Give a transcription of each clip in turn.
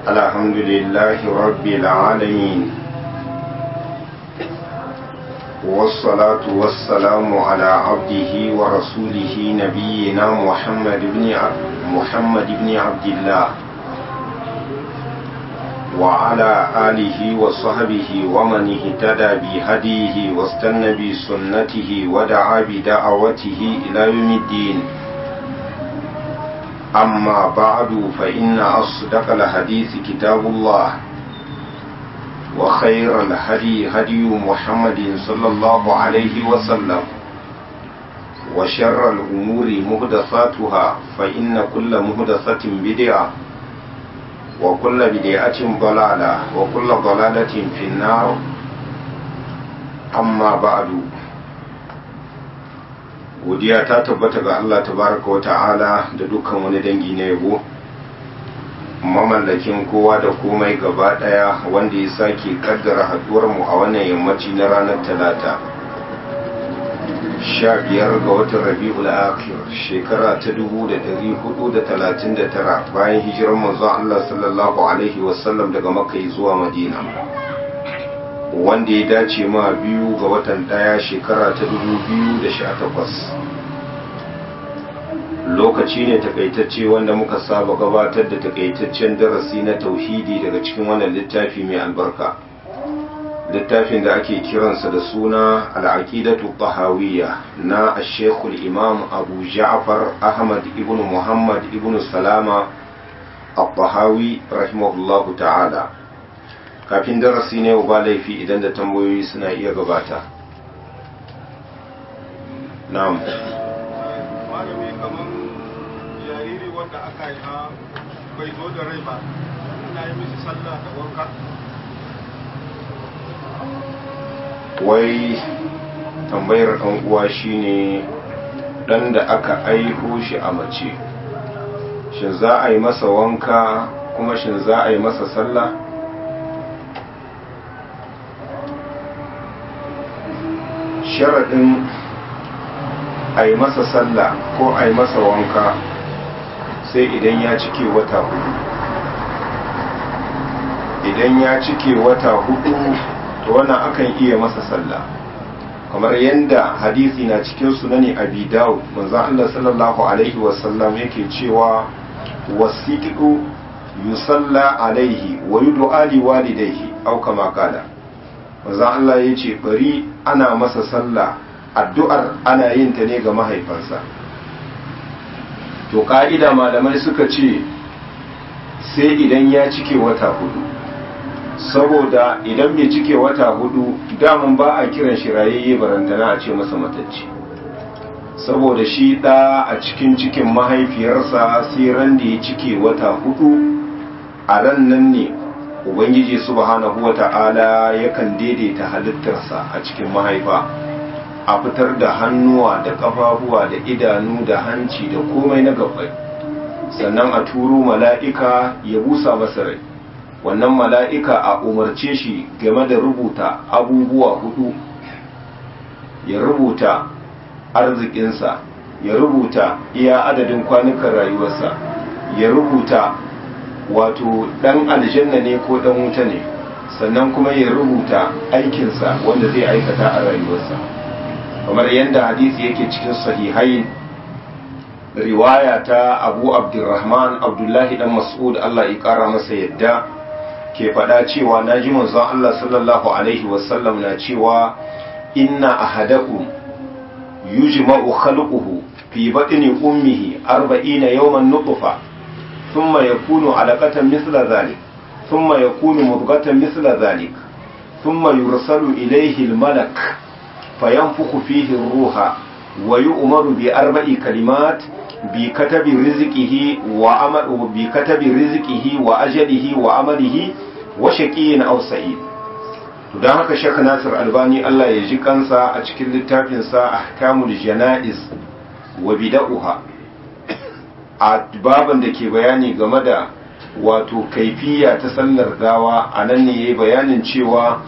الحمد لله رب العالمين والصلاة والسلام على عبده ورسوله نبينا محمد بن عبد محمد بن عبد الله وعلى آله وصحبه ومن اهتدى بهديه واستنى بسنته ودعا بدعوته إلى يوم الدين أما بعد فإن أصدق الحديث كتاب الله وخير الهدي هدي محمد صلى الله عليه وسلم وشر الأمور مهدثاتها فإن كل مهدثة بدعة وكل بدعة ضلالة وكل ضلالة في النار أما بعد godiya ta tabbata ga Allah tabaraka wa ta'ala da dukkan wani dangi na yabo mamallakin kowa da komai gaba daya wanda ya sake kaddara haduwar mu a wannan yammaci na ranar talata sha biyar ga watan rabi'ul akhir shekara ta dubu da dari hudu da talatin da tara bayan hijirar manzo Allah sallallahu alaihi wasallam daga makka zuwa madina wanda ya dace ma biyu ga watan daya shekara ta dubu biyu da sha takwas lokaci ne takaitacce wanda muka saba gabatar da takaitaccen darasi na tauhidi daga cikin wannan littafi mai albarka littafin da ake kiransa da suna al'aqidatu tahawiyya na ashekul imam abu ja'far ahmad ibn muhammad ibn salama al-tahawi rahimahullahu ta'ala kafin darasi ne ba laifi idan da tambayoyi suna iya gabata na'am malami kamar jariri wanda aka yi ha bai zo da rai ba ina yi mishi sallah da wanka wai tambayar ɗan uwa shine ɗan da aka aiho shi a mace shin za a yi masa wanka kuma shin za a yi masa sallah sharaɗin a yi masa sallah ko a yi masa wanka sai idan ya cike wata hudu idan ya cike wata hudu to wannan akan iya masa sallah kamar yadda hadisi na cikin sunani abi dawud manzon Allah sallallahu alaihi wasallam yake cewa wasiqu yusalla alaihi wa yud'a li walidayhi aw kama qala manzon Allah yace bari ana masa sallah addu'ar ana yin ta ne ga mahaifansa to ka'ida malamai suka ce sai idan ya cike wata hudu saboda idan bai cike wata hudu damun ba a kiran shi rayayye barantana a ce masa matacce saboda shi ɗa a cikin cikin mahaifiyarsa sai ran da ya cike wata hudu a ran nan ne ubangiji subhanahu wata'ala yakan daidaita halittarsa a cikin mahaifa a fitar da hannuwa da ƙafafuwa da idanu da hanci da komai na gabbai sannan a turo mala'ika ya busa masa rai wannan mala'ika a umarce shi game da rubuta abubuwa hudu ya rubuta arzikinsa ya rubuta iya adadin kwanukan rayuwarsa ya rubuta wato ɗan aljanna ne ko ɗan wuta ne sannan kuma ya rubuta aikinsa wanda zai aikata a rayuwarsa kamar yadda hadisi yake cikin sahihain riwaya ta abu abdurrahman abdullahi dan mas'ud Allah ya kara masa yadda ke faɗa cewa na ji manzon Allah sallallahu alaihi wasallam na cewa inna ahadakum yujma'u khalquhu fi batni ummihi 40 yawman nutfa thumma yakunu alaqatan mithla dhalik thumma yakunu mudghatan mithla dhalik thumma yursalu ilayhi al-malak fayanfukhu fihi ar-ruha wa yu'maru bi arba'i kalimat bi katabi rizqihi wa amal bi katabi rizqihi wa ajalihi wa amalihi wa shaqiyyin aw sa'id to dan haka Sheikh Nasir Albani Allah ya ji kansa a cikin littafin sa Ahkamul Janaiz wa Bid'uha a baban da ke bayani game da wato kaifiya ta sallar gawa anan ne yayi bayanin cewa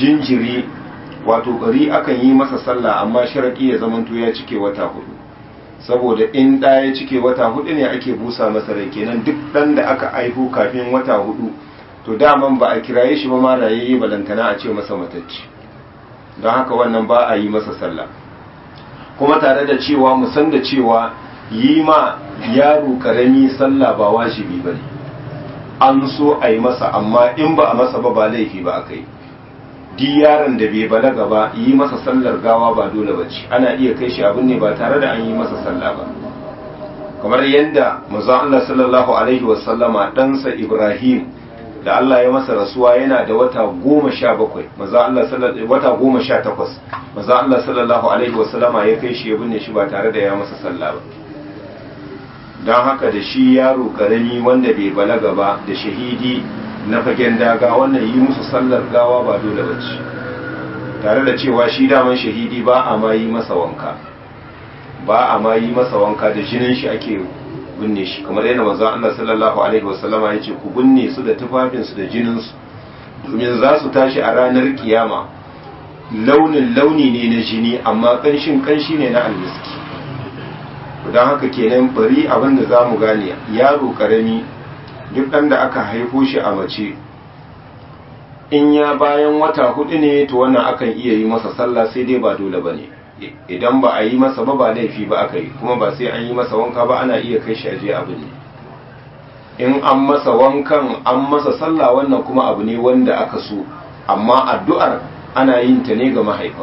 jinjiri wato bari akan yi masa sallah amma sharadi ya zamanto ya cike wata hudu saboda in ɗa ya cike wata hudu ne ake busa masa rai kenan duk ɗan da aka aihu kafin wata hudu to daman ba a kiraye shi ba ma rayayye balantana a ce masa matacci don haka wannan ba a yi masa sallah kuma tare da cewa mu san da cewa yi ma yaro karami sallah ba wajibi ba ne an so a yi masa amma in ba a masa ba ba laifi ba aka yi di yaron da bai balaga ba yi masa sallar gawa ba dole ba ce ana iya kai shi abin ne ba tare da an yi masa sallah ba kamar yadda manzon Allah sallallahu alaihi wasallama ɗansa Ibrahim da Allah ya masa rasuwa yana da wata goma sha bakwai wata goma sha takwas maza Allah sallallahu alaihi wasallama ya kai shi ya binne shi ba tare da ya masa sallah ba don haka da shi yaro karami wanda bai balaga ba da shahidi na fagen daga wannan yi musu sallar gawa ba dole ba ce tare da cewa shi daman shahidi ba a ma yi masa wanka ba a ma yi masa wanka da jinin shi ake binne shi kamar yadda manzo Allah sallallahu alaihi wasallama ya ce ku binne su da tufafin su da jinin su domin za su tashi a ranar kiyama launin launi ne na jini amma kanshin kanshi ne na almiski don haka kenan bari abin da zamu gane yaro karami duk ɗan da aka haifo shi a mace in ya bayan wata hudu ne to wannan akan iya yi masa sallah sai dai ba dole bane idan ba a yi masa ba ba laifi ba aka yi kuma ba sai an yi masa wanka ba ana iya kai shi aje abin ne in an masa wankan an masa sallah wannan kuma abu ne wanda aka so amma addu'ar ana yin ta ne ga mahaifa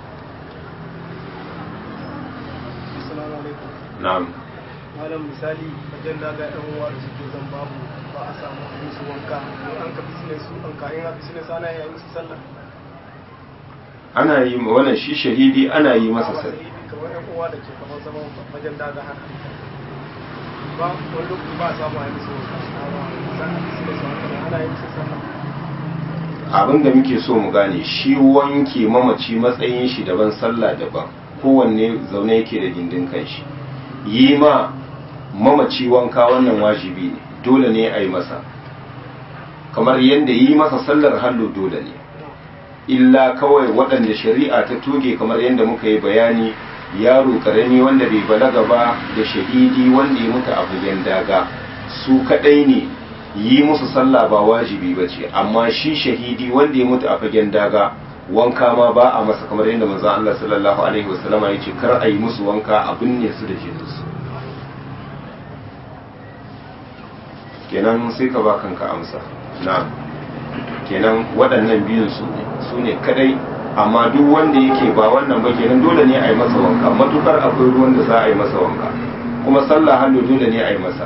na'am malam misali wajen da ga yan uwa da suke zan babu ba a samu musu wanka an ka business su an ka in business ana yi musu sallah ana yi wannan shi shahidi ana yi masa sai sallah kamar yan uwa da ke kamar zaman wajen daga haka ba wani lokaci ba a samu a yi musu sannan business haka ana yi musu sallah abin da muke so mu gane shi wanke mamaci matsayin shi daban sallah daban kowanne zaune yake da gindin kanshi yi ma mamaci wanka wannan wajibi ne dole ne a yi masa kamar yadda yi masa sallar hallo dole ne illa kawai waɗanda shari'a ta toge kamar yadda muka yi bayani yaro karami wanda bai balaga ba da shahidi wanda ya mutu a fagen daga su kaɗai ne yi musu sallah ba wajibi ba ce amma shi shahidi wanda ya mutu a fagen daga wanka ma ba a masa kamar yadda manzon Allah sallallahu alaihi wasallama ya ce kar a yi musu wanka a binne su da jininsu kenan sai ka ba kanka amsa na kenan waɗannan biyun su ne su ne kadai amma duk wanda yake ba wannan ba kenan dole ne a yi masa wanka matukar akwai ruwan da za a yi masa wanka kuma sallah hannu dole ne a yi masa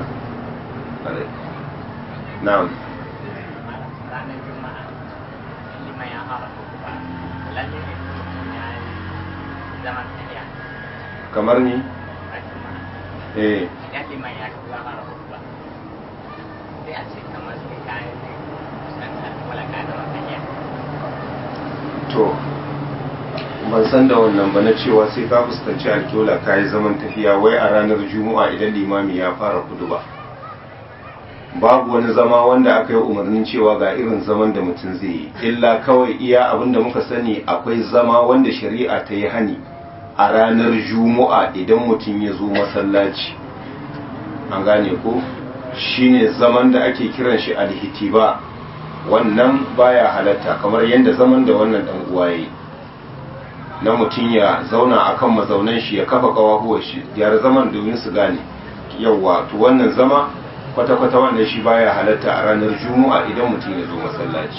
na'am ranar juma'a liman ya fara kuka lalle ne ya yi zaman tafiya kamar ni a juma'a eh idan liman ya kuka fara kuka sai a ce kamar sai ka yi kusantar wala ka da tafiya to ban san da wannan ba na cewa sai ka fuskanci alkiola ka yi zaman tafiya wai a ranar juma'a idan limami ya fara kudu ba babu wani zama wanda aka yi umarnin cewa ga irin zaman da mutum zai yi illa kawai iya abin da muka sani akwai zama wanda shari'a ta yi hani a ranar juma'a idan mutum ya zo masallaci an gane ko shine zaman da ake kiran shi alhitiba wannan baya halatta kamar yadda zaman da wannan dan uwa yayi na mutum ya zauna akan mazaunan shi ya kafa kawahuwar shi gyara zaman domin su gane yawwa to wannan zama kwata-kwata wannan shi baya halatta a ranar juma'a idan mutum ya zo masallaci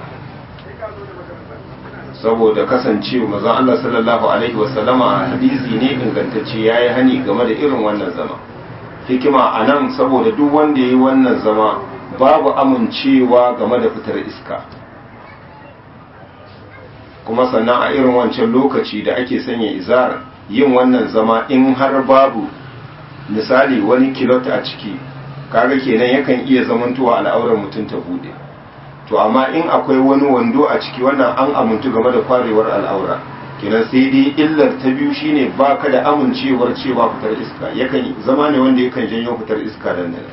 saboda kasancewa mazan Allah sallallahu alaihi wasallama a hadisi ne ingantacce ya yi hani game da irin wannan zama hikima a nan saboda duk wanda ya yi wannan zama babu amincewa game da fitar iska kuma sannan a irin wancan lokaci da ake sanya izar yin wannan zama in har babu misali wani kilot a ciki kaga kenan yakan iya zamantowa al'aurar mutum ta bude to amma in akwai wani wando a ciki wannan an amintu game da kwarewar al'aura kenan sai dai illar ta biyu shine baka da amincewar cewa fitar iska yakan zama ne wanda yakan janyo fitar iska dan nan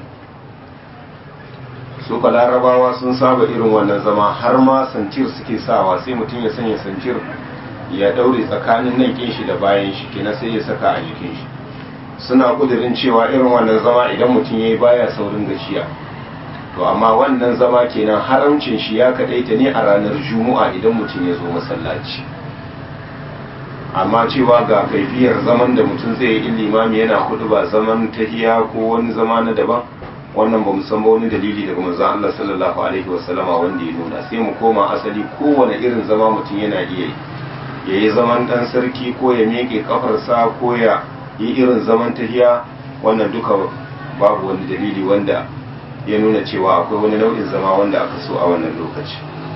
su ka larabawa sun saba irin wannan zama har ma sancir suke sawa sai mutum ya sanya sancir ya daure tsakanin nan kin shi da bayan shi kenan sai ya saka a jikin shi suna kudirin cewa irin wannan zama idan mutum ya yi baya saurin gajiya to amma wannan zama kenan haramcin shi ya kadaita ne a ranar juma'a idan mutum ya zo masallaci amma cewa ga kaifiyar zaman da mutum zai yi in limami yana hudu ba zaman tahiya ko wani zama na daban wannan ba mu san ba wani dalili daga manzon Allah sallallahu alaihi wasallama wanda ya nuna sai mu koma asali kowane irin zama mutum yana iya yi ya yi zaman dan sarki ko ya miƙe kafarsa ko ya yi irin zaman tahiya wannan duka babu wani dalili wanda ya nuna cewa akwai wani nau'in zama wanda aka so a wannan lokaci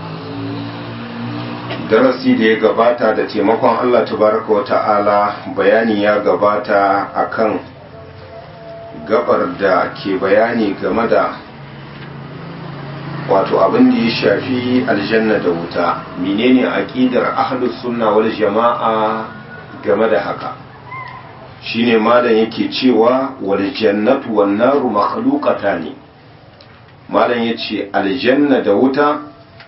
darasi da ya gabata da taimakon Allah tabaraka wa ta'ala bayani ya gabata akan gabar da ke bayani game da wato abin da ya shafi aljanna da wuta menene aqidar ahlus sunna wal jama'a game da haka shine malam yake cewa wal jannatu wan naru makhluqatani malam yace aljanna da wuta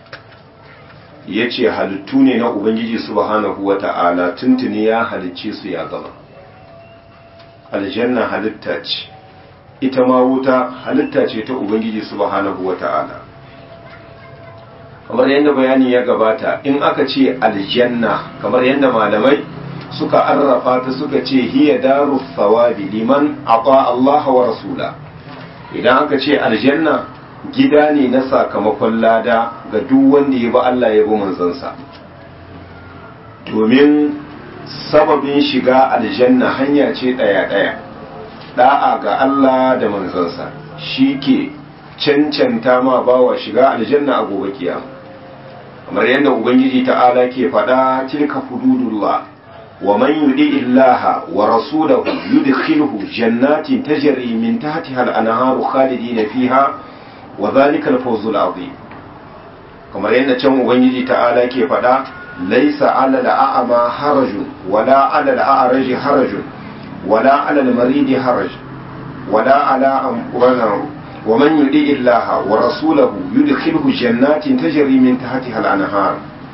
yace halittu ne na ubangiji subhanahu wata'ala tuntuni ya halicce su ya gama aljanna halitta ce ita ma wuta halitta ce ta ubangiji subhanahu wata'ala kamar yadda bayani ya gabata in aka ce aljanna kamar yadda malamai suka arrafa ta suka ce hiya daru thawabi liman ata Allah wa rasula idan aka ce aljanna gida ne na sakamakon lada ga duk wanda ya bi Allah ya bi manzansa domin sababin shiga aljanna hanya ce ɗaya ɗaya da'a ga Allah da manzansa shi ke cancanta ma bawa shiga aljanna a gobe kiyama kamar yadda ubangiji ta'ala ke faɗa tilka hududullah wa man yudi illaha wa rasulahu yudkhilhu jannatin tajri min tahtiha al-anharu khalidina fiha wa dhalika al-fawzul azim kamar yadda can ubangiji ta'ala ke faɗa laysa 'ala al-a'ma harajun wala 'ala al-a'raji harajun wala 'ala al-maridi haraj wala 'ala amqurana ومن يطيع الله ورسوله يدخله جنات تجري من تحتها الانهار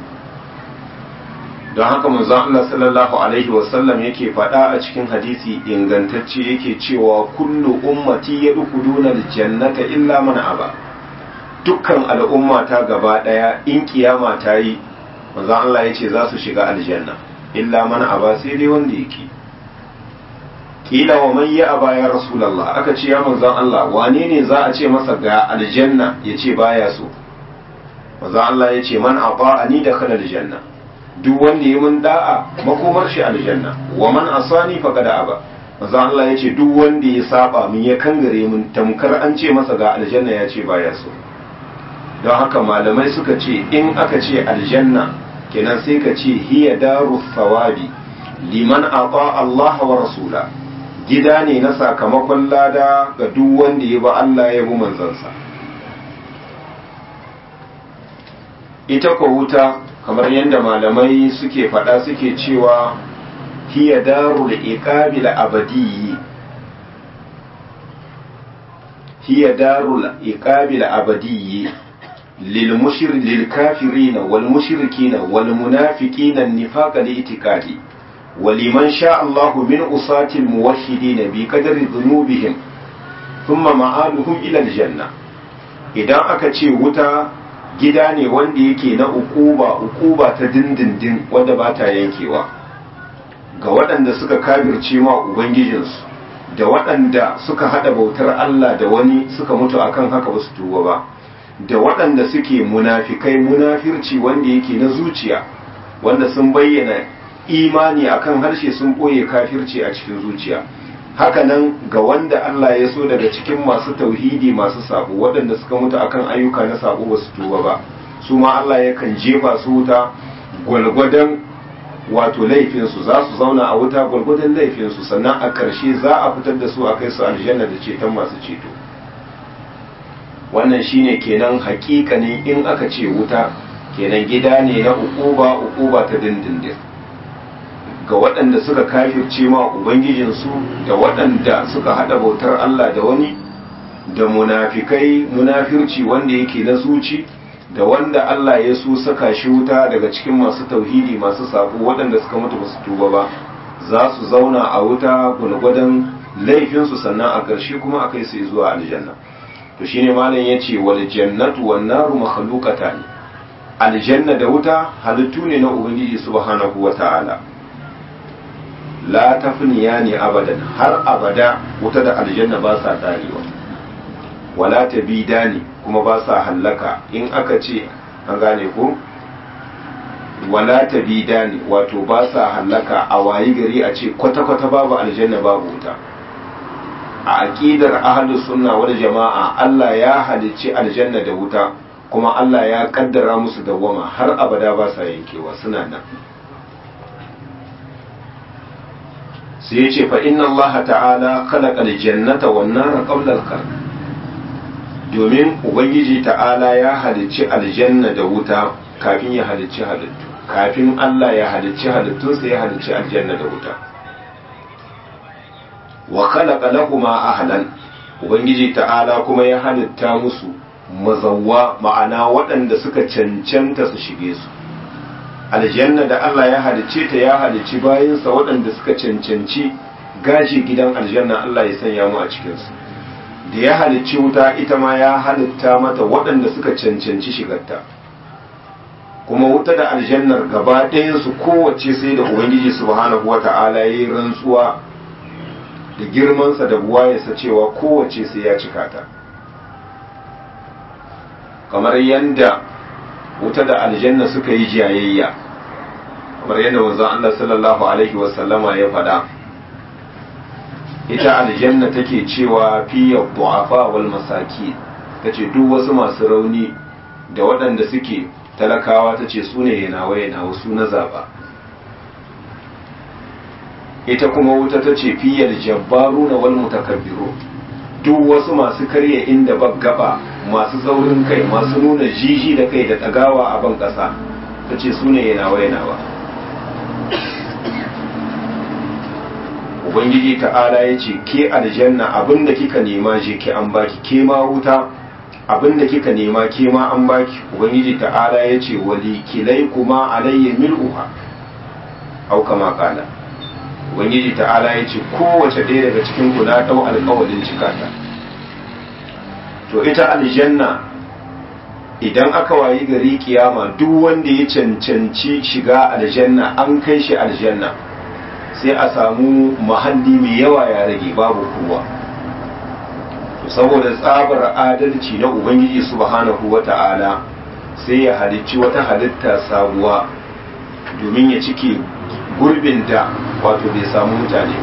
don haka manzon Allah sallallahu alaihi wasallam yake faɗa a cikin hadisi ingantacce yake cewa kullu ummati yadkhuluna aljannata illa man aba dukkan al'umma ta gaba daya in kiyama ta yi manzon Allah yace za su shiga aljanna illa man aba sai dai wanda yake kila wa man ya aba ya rasulullah aka ce ya manzon Allah wane ne za a ce masa ga aljanna ya ce baya so manzon Allah ya ce man ata'ani da khala aljanna duk wanda ya mun da'a makomar shi aljanna wa man asani faqad aba manzon Allah ya ce duk wanda ya saba min ya kangare mun tamkar an ce masa ga aljanna ya ce baya so don haka malamai suka ce in aka ce aljanna kenan sai ka ce hiya daru thawabi liman ata Allah wa rasula gida ne na sakamakon lada ga duk wanda ya ba Allah ya bi manzansa ita ko wuta kamar yadda malamai suke faɗa suke cewa hiya darul iqabil abadiyyi hiya darul iqabil abadiyyi lil mushrik lil kafirin wal mushrikin wal munafiqin an-nifaq li ولمن شاء الله من أصاة الموحدين بقدر ذنوبهم ثم معادهم إلى الجنة idan aka ce wuta gida ne wanda yake na ukuba ukuba ta dindindin wadda ba ta yankewa ga waɗanda suka kabirce ma ubangijinsu da waɗanda suka haɗa bautar Allah da wani suka mutu akan haka ba su tuba ba da waɗanda suke munafikai munafirci wanda yake na zuciya wanda sun bayyana imani akan harshe sun ɓoye kafirci a cikin zuciya hakanan ga wanda Allah ya so daga cikin masu tauhidi masu sabo waɗanda suka mutu akan ayyuka na sabo ba su tuba ba su ma Allah yakan jefa su wuta gwalgwadon wato laifinsu za su zauna a wuta gwalgwadon laifinsu sannan a ƙarshe za a fitar da su a kai su aljanna da ceton masu ceto wannan shine kenan hakikanin in aka ce wuta kenan gida ne na ukuba ukuba ta dindindin ga waɗanda suka kafirce ma ubangijinsu da waɗanda suka haɗa bautar Allah da wani da munafikai munafirci wanda yake na zuci da wanda Allah ya so saka shi wuta daga cikin masu tauhidi masu sabo waɗanda suka mutu ba su tuba ba za su zauna a wuta gulgwadon laifinsu sannan a ƙarshe kuma a kai su zuwa aljanna to shine malam yace wal jannatu wan naru makhluqatan aljanna da wuta halittu ne na ubangiji subhanahu wata'ala la tafniyani abadan har abada wuta da aljanna ba sa tarewa wala tabidani kuma ba sa hallaka in aka ce an gane ko wala tabidani wato ba sa hallaka a wayi gari a ce kwata-kwata babu aljanna babu wuta a aqidar ahlus sunna wal jama'a Allah ya halicci aljanna da wuta kuma Allah ya kaddara musu dawwama har abada ba sa yankewa suna nan sai ya ce fa inna Allah ta'ala khalaqa aljannata wan nara qabla al domin ubangiji ta'ala ya halicci aljanna da wuta kafin ya halicci halittu kafin Allah ya halicci halittunsa ya halicci aljanna da wuta wa khalaqa lahuma ahlan ubangiji ta'ala kuma ya halitta musu mazawwa ma'ana waɗanda suka cancanta su shige su aljanna da Allah ya halicce ta ya halicci bayansa waɗanda suka cancanci gashi gidan aljanna Allah ya sanya mu a cikinsu da ya halicci wuta ita ma ya halitta mata waɗanda suka cancanci shigarta kuma wuta da aljannar gaba ɗayansu kowace sai da ubangiji subhanahu wata'ala ya yi rantsuwa da girmansa da buwayarsa cewa kowace sai ya cika ta kamar yadda wuta da aljanna suka yi jayayya kamar yadda wanzan Allah sallallahu alaihi wasallama ya faɗa ita aljanna take cewa fiye du'afa wal masaki tace duk wasu masu rauni da waɗanda suke talakawa tace su ne yanawa yanawa su na zaba ita kuma wuta tace fiyar jabbaru na wal mutakabbiru duk wasu masu karya inda gaba masu saurin kai masu nuna jiji da kai da tagawa a ban ƙasa tace su ne yanawa yanawa ubangiji ta'ala ya ce ke aljanna abinda kika nema je ke an baki ke ma wuta abinda kika nema ke ma an baki ubangiji ta'ala ya ce wali kilai kuma alayya mil'uha au kama kala ubangiji ta'ala ya ce kowace ɗaya daga cikin ku na ɗau alƙawalin cikata to ita aljanna idan aka wayi gari kiyama duk wanda ya cancanci shiga aljanna an kai shi aljanna sai a samu mahalli mai yawa ya rage babu kowa to saboda tsabar adalci na ubangiji subhanahu wata'ala sai ya halicci wata halitta sabuwa domin ya cike gurbin da wato bai samu mutane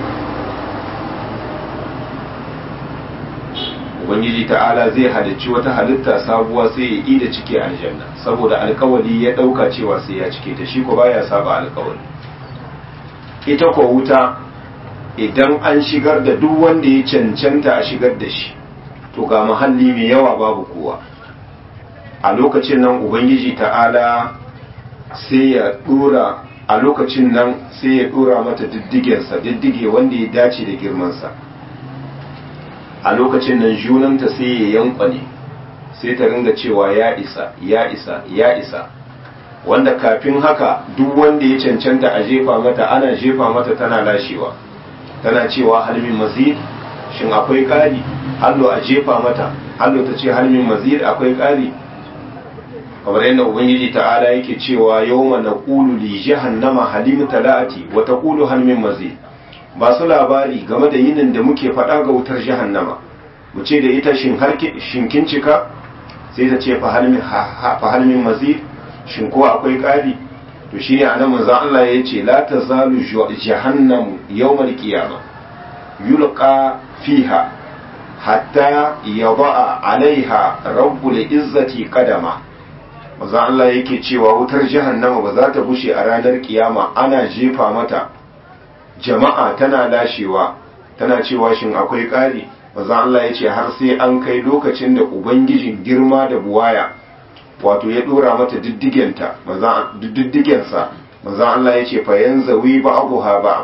ubangiji ta'ala zai halicci wata halitta sabuwa sai ya yi da cike aljanna saboda alkawali ya dauka cewa sai ya cike ta shi ko baya saba alkawali ita ko wuta idan an shigar da duk wanda ya cancanta a shigar da shi to ga mahalli mai yawa babu kowa a lokacin nan ubangiji ta'ala sai ya dora a lokacin nan sai ya dora mata diddigensa diddige wanda ya dace da girmansa a lokacin nan junanta sai ya yankwane sai ta ringa cewa ya isa ya isa ya isa wanda kafin haka duk wanda ya cancanta a jefa mata ana jefa mata tana lashewa tana cewa halmin mazid shin akwai ƙari hallo a jefa mata hallo ta ce halmin mazid akwai ƙari kamar yadda ubangiji ta'ala yake cewa yawma naqulu li jahannama halim talati wa taqulu halmin mazid ba su labari game da yinin da muke faɗa ga wutar jahannama mu ce da ita shin kin cika sai ta ce fa halmin mazid shin ko akwai ƙari to shi ne anan manzon Allah ya ce la tazalu jahannam yawmal qiyama yulqa fiha hatta yada'a alaiha rabbul izzati qadama manzon Allah yake cewa wutar jahannama ba za ta bushe a ranar kiyama ana jefa mata jama'a tana lashewa tana cewa shin akwai ƙari manzon Allah ya ce har sai an kai lokacin da ubangijin girma da buwaya wato ya dora mata diddigenta diddigensa manzan Allah ya ce fayan zawi ba abu ha ba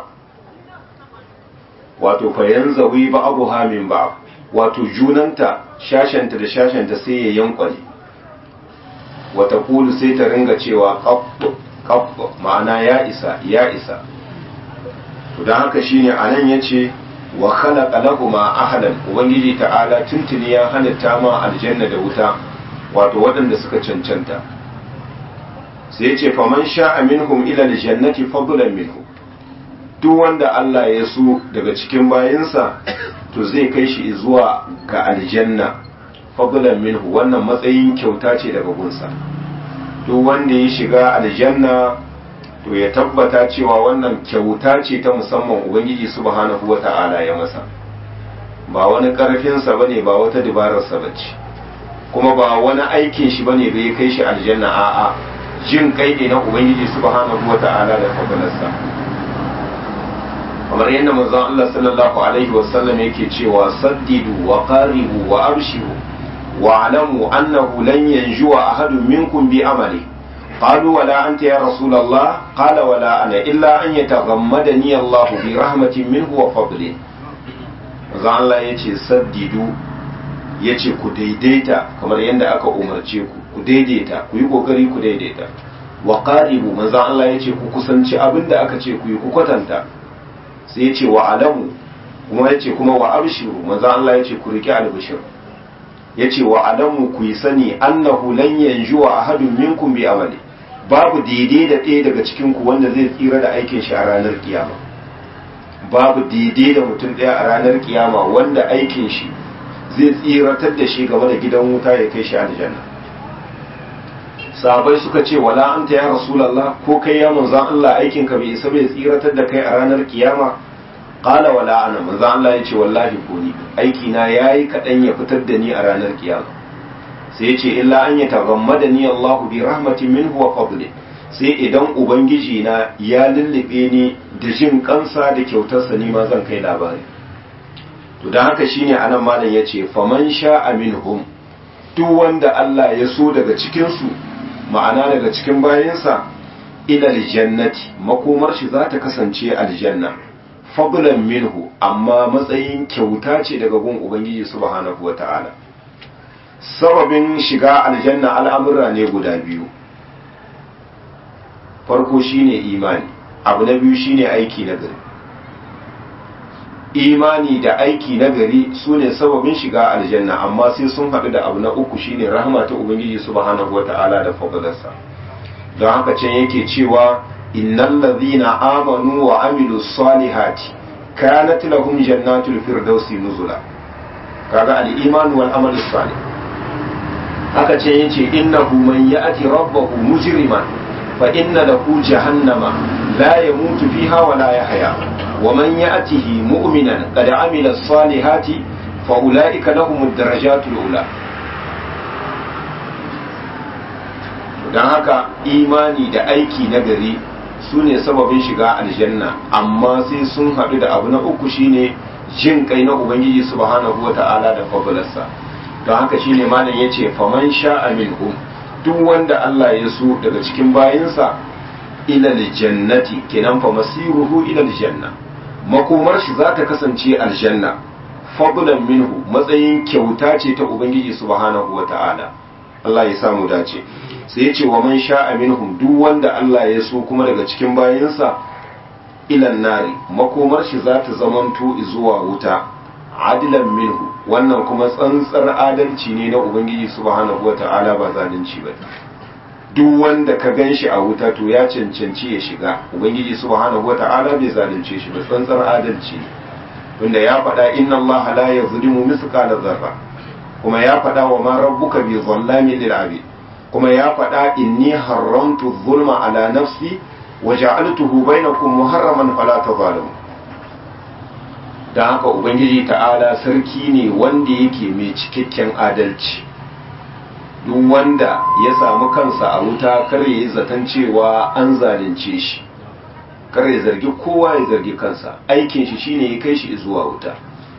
wato fayan zawi ba abu ha min ba wato junanta shashenta da shashenta sai ya yankwale wata kulu sai ta ringa cewa kabbo ma'ana ya isa ya isa to don haka shine a nan ya ce wa khalaqa lahuma ahlan ubangiji ta'ala tuntuni ya halitta ma aljanna da wuta wato waɗanda suka cancanta sai ce faman sha'a minhum ila aljannati fadlan minhu duk wanda Allah ya so daga cikin bayinsa to zai kai shi zuwa ga aljanna fadlan minhu wannan matsayin kyauta ce daga gunsa duk wanda ya shiga aljanna to ya tabbata cewa wannan kyauta ce ta musamman ubangiji subhanahu wata'ala ya masa ba wani karfinsa bane ba wata dabararsa bace kuma ba wani aikin shi bane da ya kai shi aljanna a'a jin kai ne na ubangiji subhanahu wata'ala da fadalarsa kamar yadda manzon Allah sallallahu alaihi wasallam yake cewa saddidu wa qaribu wa abshiru wa alamu annahu lan yanjuwa ahadun minkum bi amali قالوا ولا أنت يا رسول الله قال ولا أنا إلا أن يتغمدني الله برحمة منه وفضله manzo Allah ya ce saddidu ya ce ku daidaita kamar yadda aka umarce ku ku daidaita ku yi kokari ku daidaita wa qaribu manzo Allah ya ce ku kusanci abin da aka ce ku yi ku kwatanta sai ya ce wa alamu kuma ya ce kuma wa abshiru manzo Allah ya ce ku riki albishir ya ce wa alamu ku yi sani annahu lan yanjuwa ahadun minkum bi amali babu daidai da ɗaya daga cikin ku wanda zai tsira da aikin shi a ranar kiyama babu daidai da mutum ɗaya a ranar kiyama wanda aikin shi zai tsiratar da shi game da gidan wuta ya kai shi aljanna sahabai suka ce wala anta ya rasulullah ko kai ya manzon Allah aikin ka bai isa bai tsiratar da kai a ranar kiyama qala wala ana manzon Allah ya ce wallahi ko ni aiki na yayi kadan ya fitar da ni a ranar kiyama sai ya ce illa an yataghammada ni Allah bi rahmatin minhu wa fadli sai idan ubangiji na ya lullube ni da jin kansa da kyautarsa ni ma zan kai labari to dan haka shine anan malam yace faman sha'a minhum duk wanda Allah ya so daga cikin su ma'ana daga cikin bayansa ila aljannati makomar shi za ta kasance aljanna fadlan minhu amma matsayin kyauta ce daga gun ubangiji subhanahu wata'ala sababin shiga aljanna al'amura ne guda biyu farko shine imani abu na biyu shine aiki na gari imani da aiki na gari su ne sababin shiga aljanna amma sai sun haɗu da abu na uku shine rahama ta ubangiji subhanahu wata'ala da fadalarsa don haka can yake cewa innal ladhina amanu wa amilu salihati kanat lahum jannatul firdausi nuzula kaga al-iman wal amal salih haka ce yace innahu man ya'ti rabbahu mujriman fa inna lahu jahannama la yamutu fiha wa la yahya wa man ya'tihi mu'minan qad amila as-salihati fa ulaika lahum ad-darajatul ula dan haka imani da aiki na gari su ne sababin shiga aljanna amma sai sun haɗu da abu na uku shine jin kai na ubangiji subhanahu wata'ala da fadlarsa don haka shine malam yace faman sha'a minhum duk wanda Allah ya so daga cikin bayinsa ila aljannati kenan fa masiruhu ila aljanna makomar shi za ta kasance aljanna fadlan minhu matsayin kyauta ce ta ubangiji subhanahu wata'ala Allah ya samu dace sai ya ce wa man sha'a minhum duk wanda Allah ya so kuma daga cikin bayinsa ilan nari makomar shi za ta zamanto zuwa wuta adilan minhu wannan kuma tsantsar adalci ne na ubangiji subhanahu wata'ala ba zalunci ba duk wanda ka gan shi a wuta to ya cancanci ya shiga ubangiji subhanahu wata'ala bai zalunce shi ba tsantsar adalci ne wanda ya faɗa inna Allah la yazlimu mithqala zarra kuma ya faɗa wa ma rabbuka bi zallamin lil abid kuma ya faɗa inni haramtu zulma ala nafsi wa ja'altuhu bainakum muharraman fala tazalimu dan haka ubangiji ta'ala sarki ne wanda yake mai cikakken adalci duk wanda ya samu kansa a wuta kar ya yi zaton cewa an zalunce shi kar ya zargi kowa ya zargi kansa aikin shi shine ya kai shi zuwa wuta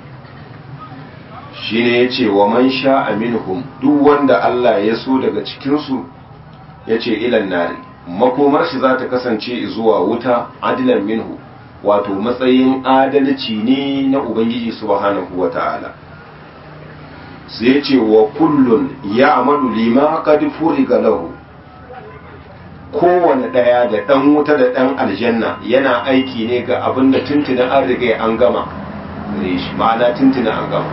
shine ya ce wa man sha minhum duk wanda Allah ya so daga cikinsu ya ce ilan nari makomar shi za ta kasance zuwa wuta adilan minhu wato matsayin adalci ne na ubangiji subhanahu wa ta'ala sai ce wa kullun ya amalu lima qad furiga lahu kowane ɗaya da ɗan wuta da ɗan aljanna yana aiki ne ga abin da tuntunan an riga an gama gare shi ma'ana tuntuna an gama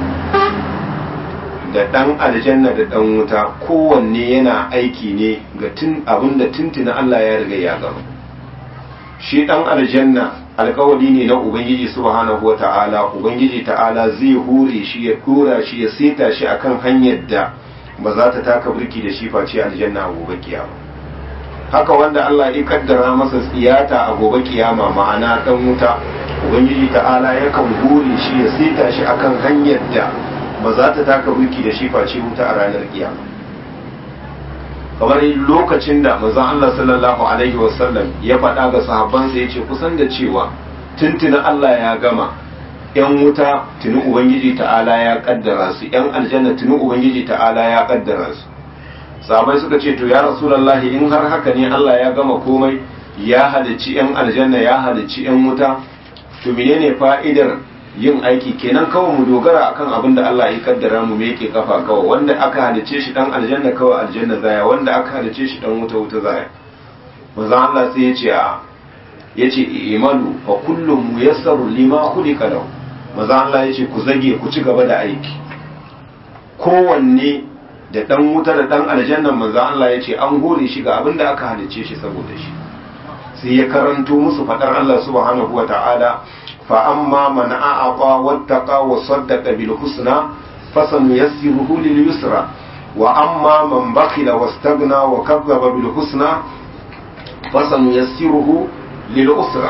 da ɗan aljanna da ɗan wuta kowanne yana aiki ne ga tun abinda tuntuna Allah ya riga ya gama shi ɗan aljanna alkawari ne na ubangiji subhanahu wata'ala ubangiji ta'ala zai hure shi ya dora shi ya seta shi akan hanyar da ba za ta taka birki da shi face aljanna a gobe kiyama haka wanda Allah ya kaddara masa tsiyata a gobe kiyama ma'ana dan wuta ubangiji ta'ala yakan hure shi ya seta shi akan hanyar da ba za ta taka birki da shi face wuta a ranar kiyama kamar lokacin da manzon Allah sallallahu alaihi wasallam ya faɗa ga sahabbansa ya ce kusan da cewa tuntuna Allah ya gama yan wuta tuni ubangiji ta'ala ya kaddara su yan aljanna tuni ubangiji ta'ala ya kaddara su sahabbai suka ce to ya rasulullahi in har haka ne Allah ya gama komai ya halicci yan aljanna ya halicci yan wuta to menene fa'idar yin aiki kenan kawai mu dogara akan abin da Allah ya kaddara mu me yake kafa kawai wanda aka halice shi dan aljanna kawai aljanna zaya wanda aka halice shi dan wuta wuta zaya manzo Allah sai ya ce a yace imanu fa kullum muyassaru lima khuliqa lahu manzo Allah ya ce ku zage ku ci gaba da aiki kowanne da dan wuta da dan aljanna manzo Allah ya ce an hore shi ga abin da aka halice shi saboda shi sai ya karanto musu fadar Allah subhanahu wataala فأما من أعطى واتقى وصدق بالحسنى فسنيسره لليسرى وأما من بخل واستغنى وكذب بالحسنى فسنيسره للأسرى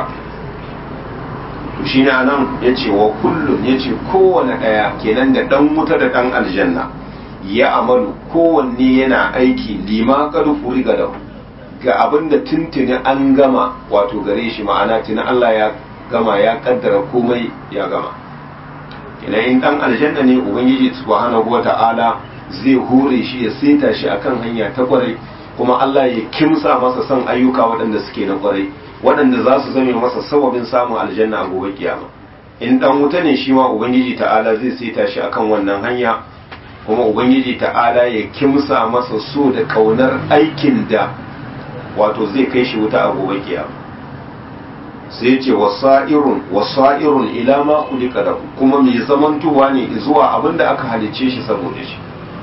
shine anan yace wa kullum yace kowane daya kenan da dan wuta da dan aljanna ya amalu kowanne yana aiki lima qad furiga da ga abinda tuntuni an gama wato gare shi ma'ana tuni Allah ya gama ya kaddara komai ya gama ina in dan aljanna ne ubangiji subhanahu wata'ala zai hore shi ya seta shi akan hanya ta kwarai kuma Allah ya kimsa masa son ayyuka waɗanda suke na kwarai waɗanda za su zame masa sababin samun aljanna a gobe kiyama in dan wuta ne shi ma ubangiji ta'ala zai seta shi akan wannan hanya kuma ubangiji ta'ala ya kimsa masa so da kaunar aikin da wato zai kai shi wuta a gobe kiyama sai ce wasa'irun wasa'irun ila ma kulika da kuma mai zamantowa ne zuwa abinda aka halice shi saboda shi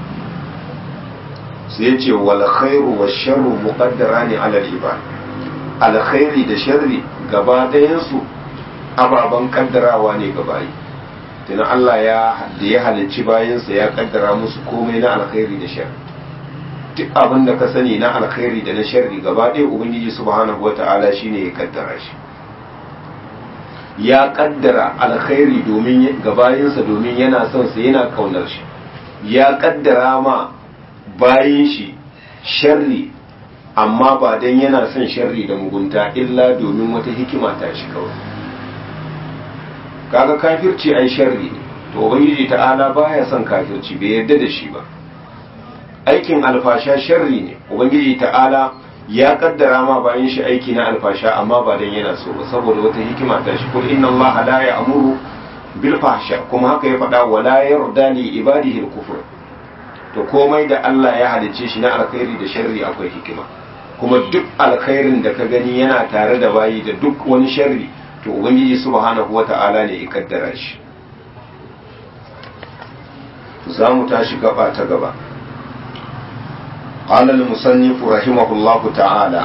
sai ce wal khairu wa sharru muqaddara ne ala ibad alkhairi da sharri gaba ɗayan su ababan kaddarawa ne ga bayi tunan Allah ya da ya halicci bayansa ya kaddara musu komai na alkhairi da sharri duk abin da ka sani na alkhairi da na sharri gaba ɗaya ubangiji subhanahu wata'ala shine ya kaddara shi ya kaddara alkhairi domin gabayinsa domin yana son sa yana kaunar shi ya kaddara ma bayin shi sharri amma ba dan yana son sharri da mugunta illa domin wata hikima ta shi kawai kaga kafirci ai sharri ne to ubangiji ta'ala baya son kafirci bai yarda da shi ba aikin alfasha sharri ne ubangiji ta'ala ya kaddara ma bayan shi aiki na alfasha amma ba dan yana so ba saboda wata hikima ta shi kul inna allaha la ya'muru bil fahsha kuma haka ya faɗa wa la yarda li ibadihi al kufr to komai da Allah ya halicce shi na alkhairi da sharri akwai hikima kuma duk alkhairin da ka gani yana tare da bayi da duk wani sharri to ubangiji subhanahu wata'ala ne ya kaddara shi za mu tashi gaba ta gaba قال المصنف رحمه الله تعالى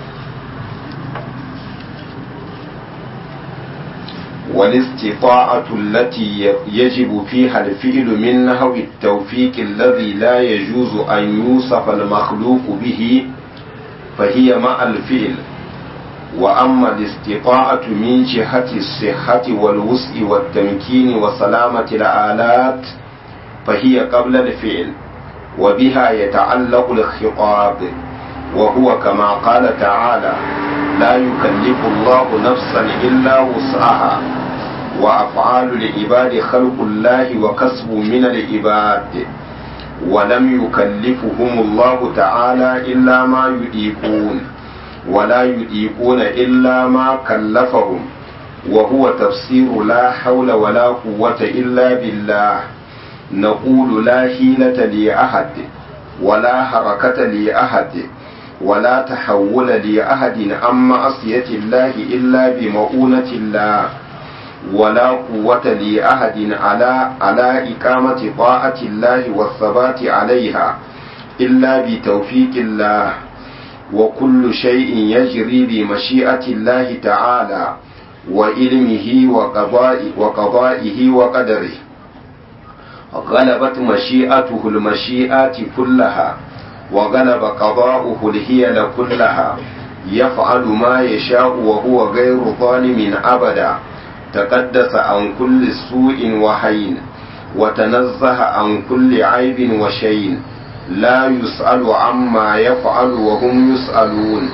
والاستطاعة التي يجب فيها الفعل من نحو التوفيق الذي لا يجوز أن يوصف المخلوق به فهي مع الفعل وأما الاستطاعة من جهة الصحة والوسع والتمكين وسلامة الآلات فهي قبل الفعل وبها يتعلق الخطاب وهو كما قال تعالى لا يكلف الله نفسا إلا وسعها وأفعال العباد خلق الله وكسب من العباد ولم يكلفهم الله تعالى إلا ما يطيقون ولا يطيقون إلا ما كلفهم وهو تفسير لا حول ولا قوة إلا بالله نقول لا حيلة لأحد ولا حركة لأحد ولا تحول لأحد عن معصية الله إلا بمؤونة الله ولا قوة لأحد على على إقامة طاعة الله والثبات عليها إلا بتوفيق الله وكل شيء يجري بمشيئة الله تعالى وعلمه وقضاء وقضائه وقدره غلبت مشيئته المشيئات كلها وغلب قضاؤه الهيل كلها يفعل ما يشاء وهو غير ظالم أبدا تقدس عن كل سوء وحين وتنزه عن كل عيب وشين لا يسأل عما يفعل وهم يسألون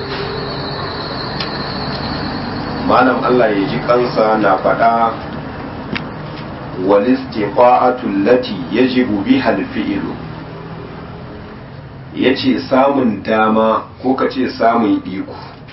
malam Allah ya ji kansa na faɗa walistifa'atul lati yajibu biha alfi'lu yace samun dama ko ka ce samun iko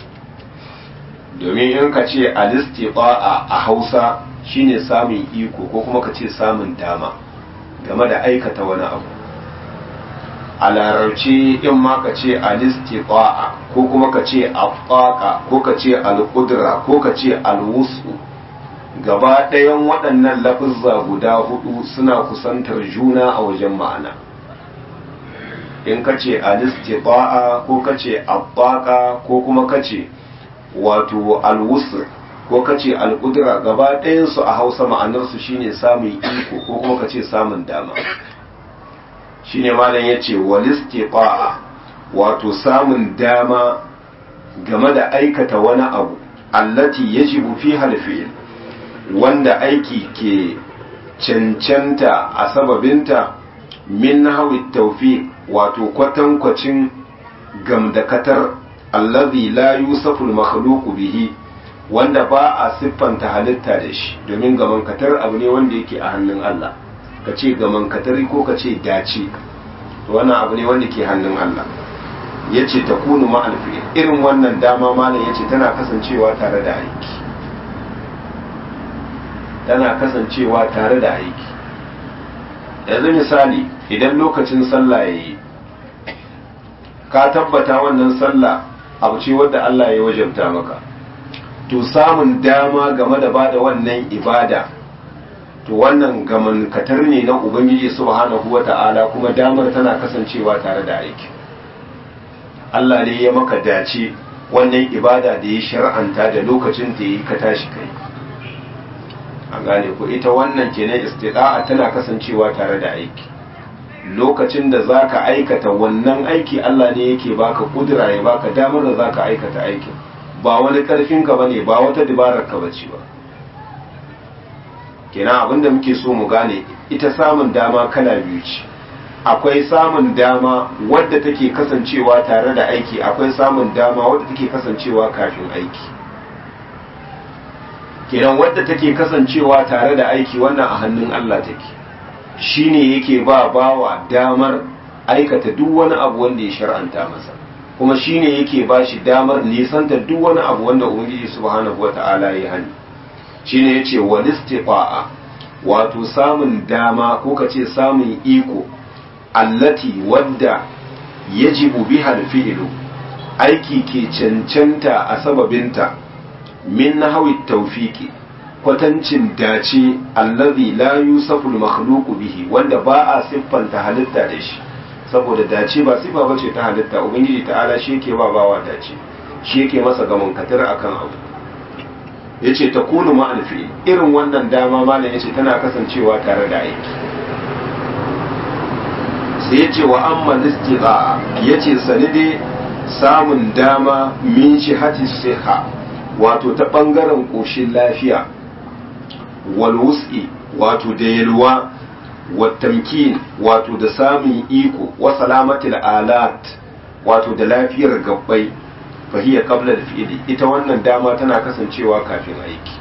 domin in ka ce alistifa'a a Hausa shine samun iko ko kuma ka ce samun dama game da aikata wani abu a larabci in ma ka ce alistifa'a ko kuma ka ce afaka ko ka ce alƙudura ko ka ce alwusu gaba ɗayan waɗannan lafizza guda hudu suna kusantar juna a wajen ma'ana in ka ce alistifa'a ko ka ce afaka ko kuma ka ce wato alwusu ko ka ce alƙudura gaba ɗayansu a hausa ma'anarsu shine samun iko ko kuma ka ce samun dama shine malam ya ce walistifa'a wato samun dama game da aikata wani abu allati yajibu fi halfi'il wanda aiki ke cancanta a sababinta min hawi tawfiq wato kwatankwacin gamdakatar allazi la yusafu al bihi wanda ba a siffanta halitta da shi domin gamankatar abu ne wanda yake a hannun Allah ka ce gamankatari ko ka ce dace wannan abu ne wanda ke hannun Allah ya ce ta kunu ma'alfi irin wannan dama malam ya ce tana kasancewa tare da aiki tana kasancewa tare da aiki yanzu misali idan lokacin sallah ya yi ka tabbata wannan sallah abu ce wadda Allah ya wajabta maka to samun dama game da bada wannan ibada to wannan gamankatar ne na ubangiji subhanahu wata'ala kuma damar tana kasancewa tare da aiki Allah ne ya maka dace wannan ibada da ya shar'anta da lokacin da yi ka tashi kai an gane ku ita wannan kenan istida'a tana kasancewa tare da aiki lokacin da zaka aikata wannan aiki Allah ne yake baka kudura ya baka damar da zaka aikata aikin ba wani karfin ka bane ba wata dabarar ka bace ba kenan abinda muke so mu gane ita samun dama kala biyu ce akwai samun dama wadda take kasancewa tare da aiki akwai samun dama wadda take kasancewa kafin aiki kenan wadda take kasancewa tare da aiki wannan a hannun Allah take shine yake ba bawa damar aikata duk wani abu wanda ya shar'anta masa kuma shine yake ba shi damar nisanta duk wani abu wanda ubangiji subhanahu wata'ala ya hani shine yace wal istifa'a wato samun dama ko kace samun iko allati wadda yajibu biha al-fi'lu aiki ke cancanta a sababinta min nahwi tawfiqi kwatancin dace allazi la yusafu al-makhluqu bihi wanda ba a siffanta halitta da shi saboda dace ba sifa bace ta halitta ubangiji ta'ala shi yake ba bawa dace shi yake masa gaman katar akan abu yace ta kunu ma'alfi irin wannan dama malam yace tana kasancewa tare da aiki sai yace wa amma listiqa yace sanide samun dama min shihati siha wato ta bangaren koshin lafiya wal wus'i wato da yalwa wa tamkin wato da samun iko wa salamatil alat wato da lafiyar gabbai fahiyar kabla da fi'ili ita wannan dama tana kasancewa kafin aiki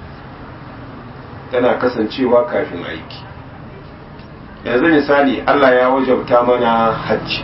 tana kasancewa kafin aiki yanzu misali Allah ya wajabta mana hajji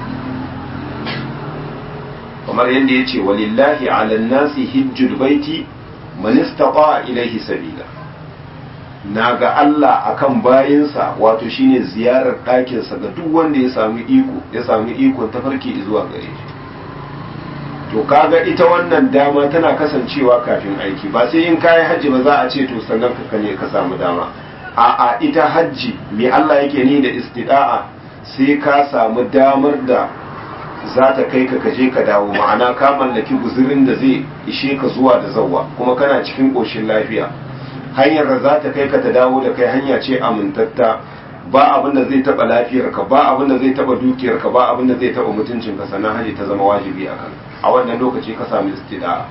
kamar yadda ya ce walillahi ala nasi hijjul baiti man istata ilaihi sabila na ga Allah akan bayinsa wato shine ziyarar ɗakinsa ga duk wanda ya samu iko ya samu ikon tafarki zuwa gare shi to kaga ita wannan dama tana kasancewa kafin aiki ba sai in kayi hajji ba za a ce to sannan ka ne ka samu dama a a ita hajji me Allah yake ni da istida'a sai ka samu damar da za ta kai ka kaje ka dawo ma'ana ka mallaki guzurin da zai ishe ka zuwa da zawwa kuma kana cikin ƙoshin lafiya hanyar da za ta kai ka ta dawo da kai hanya ce amintatta ba abin da zai taba lafiyarka ba abin da zai taba dukiyarka ba abin da zai taba mutuncinka sannan haji ta zama wajibi a kan a wannan lokaci ka sami istida'a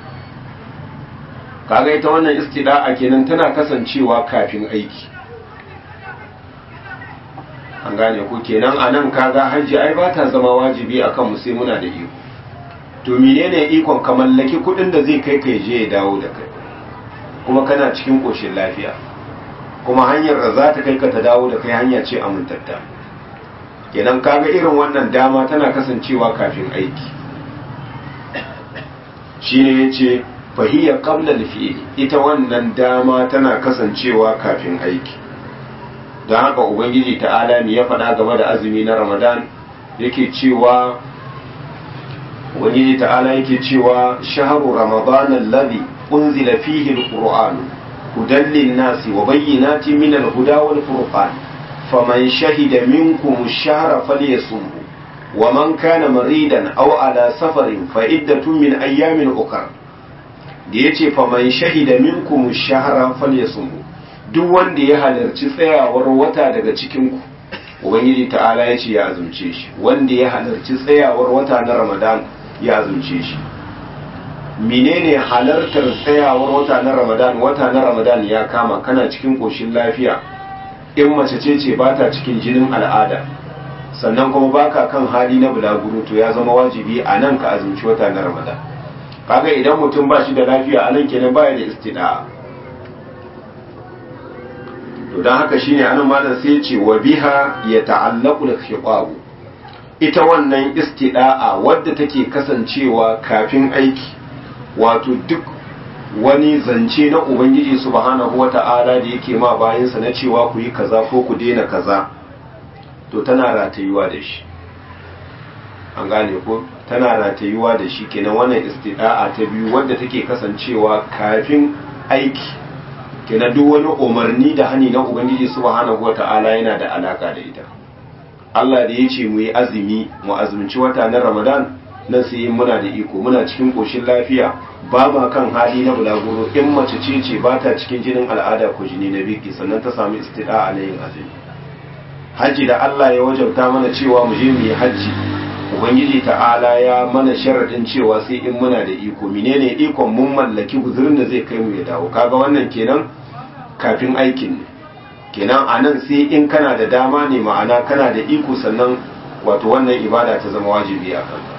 kaga ita wannan istida'a kenan tana kasancewa kafin aiki an gane ku kenan a nan kaga hajji ai ba ta zama wajibi a kanmu sai muna da iko to menene ikon ka mallaki kudin da zai kai kai je ya dawo da kai kuma kana cikin koshin lafiya kuma hanyar da za ta kai ka ta dawo da kai hanya ce amintatta kenan kaga irin wannan dama tana kasancewa kafin aiki shine yace fahiya qabla al-fi'l ita wannan dama tana kasancewa kafin aiki don haka ubangiji ta'ala ne ya faɗa game da azumi na ramadan yake cewa ubangiji ta'ala yake cewa shahru ramadan alladhi unzila fihi al-qur'an hudan lin-nasi wa bayyinatin min al-huda wal-furqan faman shahida minkum ash-shahra falyasumhu wa man kana maridan aw ala safarin fa iddatun min ayyamin ukhra da yace faman shahida minkum ash-shahra falyasumhu duk wanda ya halarci tsayawar wata daga cikinku ubangiji ta'ala ya ce ya azumce shi wanda ya halarci tsayawar wata na ramadan ya azumce shi menene halartar tsayawar wata na ramadan wata na ramadan ya kama kana cikin koshin lafiya in mace ce ce ba ta cikin jinin al'ada sannan kuma baka kan hali na bulaguro to ya zama wajibi a nan ka azumci wata na ramadan kaga idan mutum ba shi da lafiya a nan kenan baya da istida'a to don haka shine anan malam sai ce wa biha ya ta'allaqu al ita wannan istida'a wadda take kasancewa kafin aiki wato duk wani zance na ubangiji subhanahu wata'ala da yake ma bayansa na cewa ku yi kaza ko ku daina kaza to tana ratayuwa da shi an gane ko tana ratayuwa da shi kenan wannan istida'a ta biyu wadda take kasancewa kafin aiki kenan duk wani umarni da hani na ubangiji subhanahu wata'ala yana da alaka da ita Allah da ya ce mu yi azumi mu azumci wata na Ramadan nan sai muna da iko muna cikin koshin lafiya ba ma kan hali na bulaguro in mace ce ce ba ta cikin jinin al'ada ko jini na biki sannan ta samu istida'a na yin azumi hajji da Allah ya wajabta mana cewa mu je mu yi hajji ubangiji ta'ala ya mana sharadin cewa sai in muna da iko menene ikon mun mallaki guzurin da zai kai mu ya dawo kaga wannan kenan kafin aikin ne kenan a nan sai in kana da dama ne ma'ana kana da iko sannan wato wannan ibada ta zama wajibi a kanka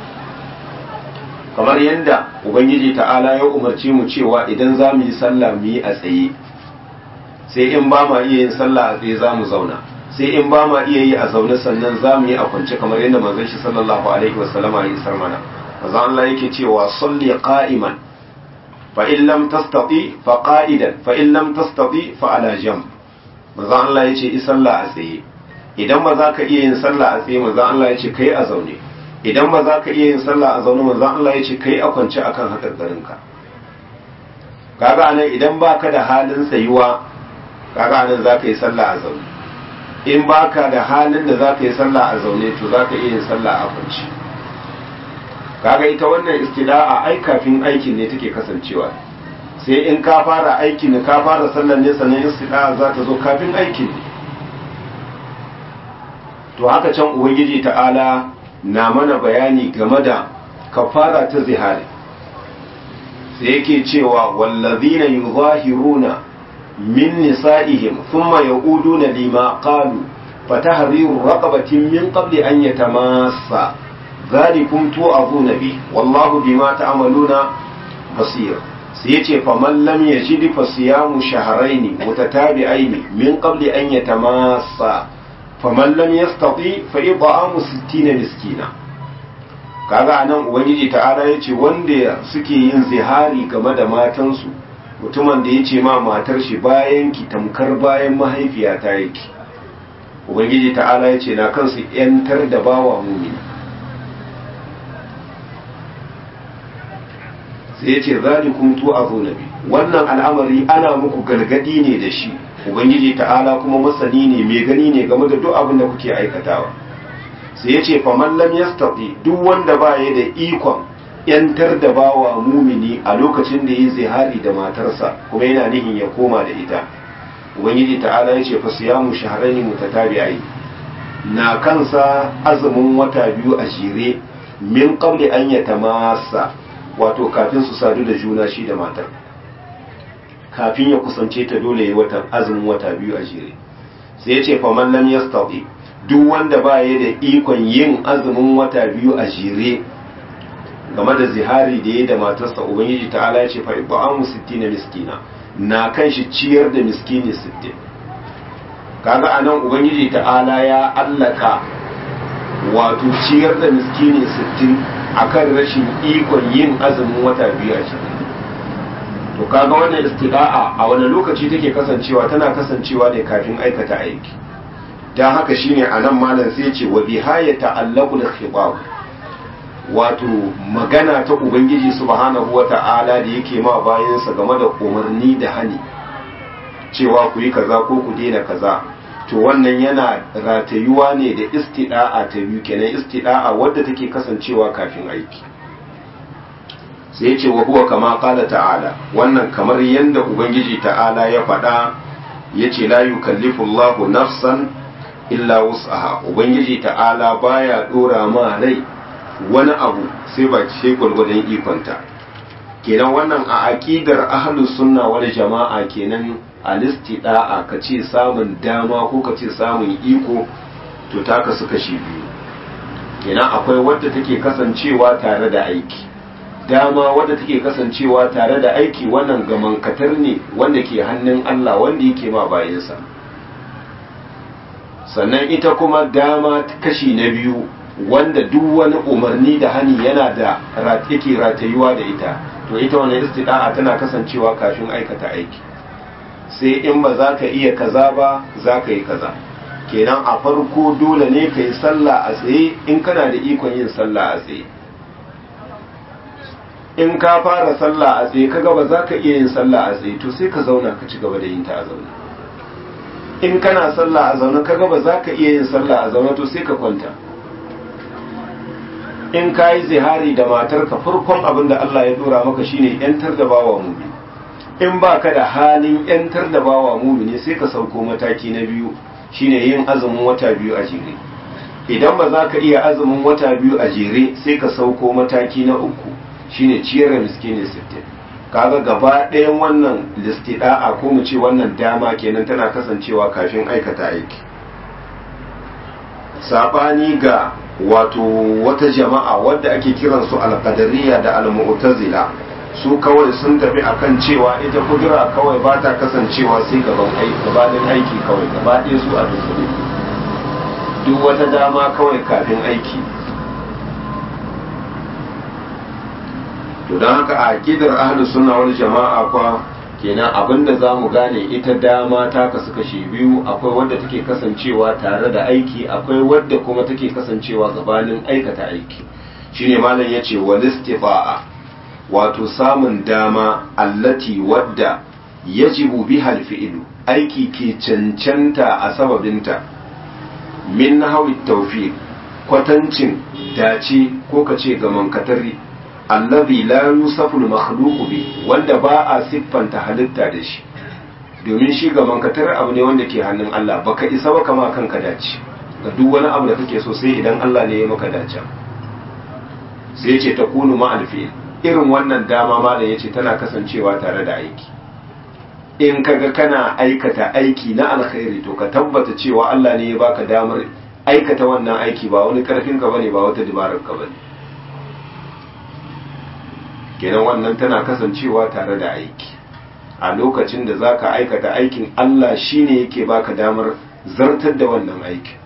kamar yadda ubangiji ta'ala ya umarci mu cewa idan za mu yi sallah mu yi a tsaye sai in ba ma iya yin sallah a tsaye za mu zauna sai in ba ma iya yi a zaune sannan za mu yi a kwance kamar yadda manzon shi sallallahu alaihi wasallama ya isar mana manzon Allah yake cewa salli qa'iman fa in lam tastati fa qa'idan fa in lam tastati fa ala jam manzon Allah yace yi sallah a tsaye idan ba za ka iya yin sallah a tsaye manzon Allah yace kai a zaune idan ba za ka iya yin sallah a zaune manzon Allah yace kai a kwance akan hakarkarinka kaga anan idan baka da halin tsayuwa kaga anan za ka yi sallah a zaune in baka da halin da za ka yi sallah a zaune to za ka iya yin sallah a kwanci kaga ita wannan istida'a ai kafin aikin ne take kasancewa sai in ka fara aikin ne ka fara sallar ne sannan istida'a za ta zo kafin aikin ne to haka can ubangiji ta'ala na mana bayani game da kafara ta zihari sai yake cewa wallazina yuzahiruna من نسائهم ثم يعودون لما قالوا فتحرير رقبة من قبل أن يتماسا ذلكم توعظون به والله بما تعملون بصير سيتي فمن لم يجد فصيام شهرين متتابعين من قبل أن يتماسا فمن لم يستطيع فإطعام ستين مسكينا kaga anan ubangiji ta'ala yace wanda suke yin zihari game da matansu mutumin da ya ce ma matar shi bayan ki tamkar bayan mahaifiyata yake ubangiji ta'ala ya ce na kansu yantar da bawa mumini sai ya ce zalikum tu'azuna bi wannan al'amari ana muku gargadi ne da shi ubangiji ta'ala kuma masani ne mai gani ne game da duk abin da kuke aikatawa sai ya ce faman lam yastati duk wanda ba ya da ikon yantar da bawa mumini a lokacin da ya zihari da matarsa kuma yana nihin ya koma da ita ubangiji ta'ala ya ce fa siyamu shahrayni mutatabi'ai na kansa azumin wata biyu a jere min qabli an yatamassa wato kafin su sadu da juna shi da matar kafin ya kusance ta dole ya wata azumin wata biyu a jere sai ya ce faman lam yastati duk wanda ba ya da ikon yin azumin wata biyu a jere game da zihari da ya da matarsa ubangiji ta'ala ya ce fa iba'amu 60 miskina na kan shi ciyar da miskini 60 kaga anan ubangiji ta'ala ya allaka wato ciyar da miskini 60 akan rashin ikon yin azumin wata biyu a jere to kaga wannan istida'a a wani lokaci take kasancewa tana kasancewa ne kafin aikata aiki dan haka shine anan malam sai ya ce wa bihaya ta'allaqul khitab wato magana ta ubangiji subhanahu wata'ala da yake ma bayansa game da umarni da hani cewa ku yi kaza ko ku daina kaza to wannan yana ratayuwa ne da istida'a ta biyu kenan istida'a wadda take kasancewa kafin aiki sai ce wa huwa kama kala ta'ala wannan kamar yadda ubangiji ta'ala ya faɗa ya ce la yukallifu Allahu nafsan illa wus'aha ubangiji ta'ala baya dora ma rai wani abu sai ba ce gwargwadon ikonta kenan wannan a aqidar ahlus sunna wal jama'a kenan alistida'a ka ce samun dama ko ka ce samun iko to taka su kashi biyu kenan akwai wadda take kasancewa tare da aiki dama wadda take kasancewa tare da aiki wannan gamankatar ne wanda ke hannun Allah wanda yake ma bayansa sannan ita kuma dama kashi na biyu wanda duk wani umarni da hani yana da yake ratayuwa da ita to ita wannan istida'a tana kasancewa kafin aikata aiki sai in ba za ka iya kaza ba za ka yi kaza kenan a farko dole ne ka yi sallah a tsaye in kana da ikon yin sallah a tsaye in ka fara sallah a tsaye kaga ba za ka iya yin sallah a tsaye to sai ka zauna ka ci gaba da yin ta a zaune in kana sallah a zaune kaga ba za ka iya yin sallah a zaune to sai ka kwanta in ka yi zihari da matarka farkon abin da Allah ya dora maka shine yantar da bawa mumini in ba ka da halin yantar da bawa mumini sai ka sauko mataki na biyu shine yin azumin wata biyu a jere idan ba za ka iya azumin wata biyu a jere sai ka sauko mataki na uku shine ciyar da miskini sittin kaga gaba ɗayan wannan listida'a ko mu ce wannan dama kenan tana kasancewa kafin aikata aiki sabani ga wato wata jama'a wadda ake kiransu alqadariya da almu'tazila su kawai sun tafi akan cewa ita kudura kawai ba ta kasancewa sai gaban aiki gabanin aiki kawai gaba ɗaya su a dukkule duk wata dama kawai kafin aiki to don haka a aqidar ahlu sunna wal jama'a kwa kenan abinda zamu gane ita dama ta kasu kashi biyu akwai wadda take kasancewa tare da aiki akwai wadda kuma take kasancewa gabanin aikata aiki shine malam yace wal istifa'a wato samun dama allati wadda yajibu biha alfi'lu aiki ke cancanta a sababinta min nahwi tawfiq kwatancin dace ko kace gaman katari allazi la yusafu al-makhluqu bi wanda ba a siffanta halitta da shi domin shi ga mankatar abu ne wanda ke hannun Allah baka isa ba kama kanka dace ga duk wani abu da kake so sai idan Allah ne ya maka dace sai ya ce ta kunu ma alfi irin wannan dama ma da yace tana kasancewa tare da aiki in kaga kana aikata aiki na alkhairi to ka tabbata cewa Allah ne ya baka damar aikata wannan aiki ba wani karfin ka bane ba wata dabarar ka bane kenan wannan tana kasancewa tare da aiki a lokacin da za ka aikata aikin Allah shine yake baka damar zartar da wannan aikin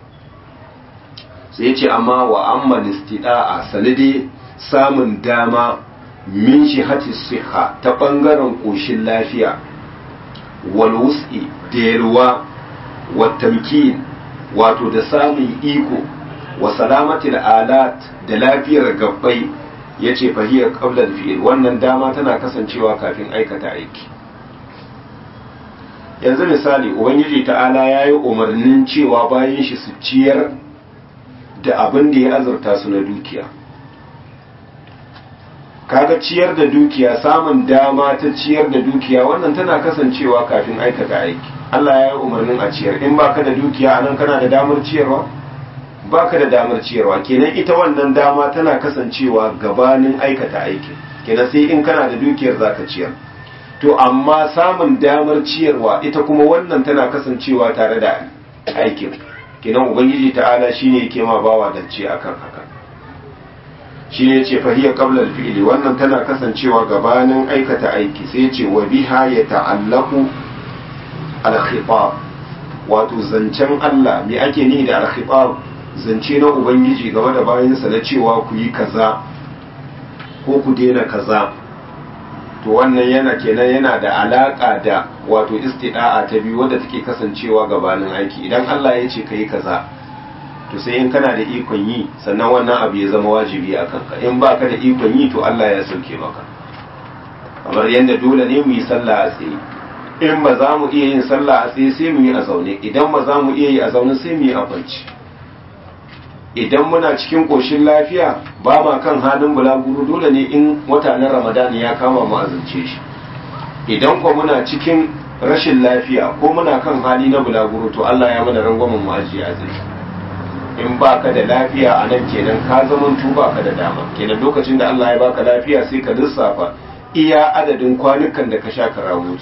sai ce amma wa amma listida'a sanade samun dama min shi hati siha ta ɓangaren ƙoshin lafiya wal wus'i da yalwa wa tamkin wato da samun iko wa salamatil alat da lafiyar gabbai ya ce fahiyar ƙablar fi'il wannan dama tana kasancewa kafin aikata aiki yanzu misali ubangiji ta'ala ya yi umarnin cewa bayan shi su ciyar da abin da ya azurta su na dukiya kaga ciyar da dukiya samun dama ta ciyar da dukiya wannan tana kasancewa kafin aikata aiki Allah ya yi umarnin a ciyar in baka da dukiya anan kana da damar ciyarwa baka da damar ciyarwa kenan ita wannan dama tana kasancewa gabanin aikata aiki kenan sai in kana da dukiyar zaka ciyar to amma samun damar ciyarwa ita kuma wannan tana kasancewa tare da aikin kenan ubangiji ta'ala shine yake ma bawa dace akan haka shi ne ce fahiyya qabla al-fi'li wannan tana kasancewa gabanin aikata aiki sai ce wa biha ya ta'allaku al-khitab wato zancen Allah me ake ni da al-khitab zance na ubangiji game da bayansa na cewa ku yi kaza ko ku daina kaza to wannan yana kenan yana da alaka da wato istida'a ta biyu wadda take kasancewa gabanin aiki idan Allah ya ce ka yi kaza to sai in kana da ikon yi sannan wannan abu ya zama wajibi a kanka in ba ka da ikon yi to Allah ya sauke maka kamar yadda dole ne mu yi sallah a tsaye in ba za mu iya yin sallah a tsaye sai mu yi a zaune idan ba za mu iya yi a zaune sai mu yi a kwanci idan muna cikin ƙoshin lafiya ba ma kan halin bulaguro dole ne in wata na ramadan ya kama mu azance shi idan ko muna cikin rashin lafiya ko muna kan hali na bulaguro to Allah ya mana rangwamen mu ajiye azumi in baka da lafiya a nan kenan ka zaman tuba ka da dama kenan lokacin da Allah ya baka lafiya sai ka lissafa iya adadin kwanukan da ka sha karamu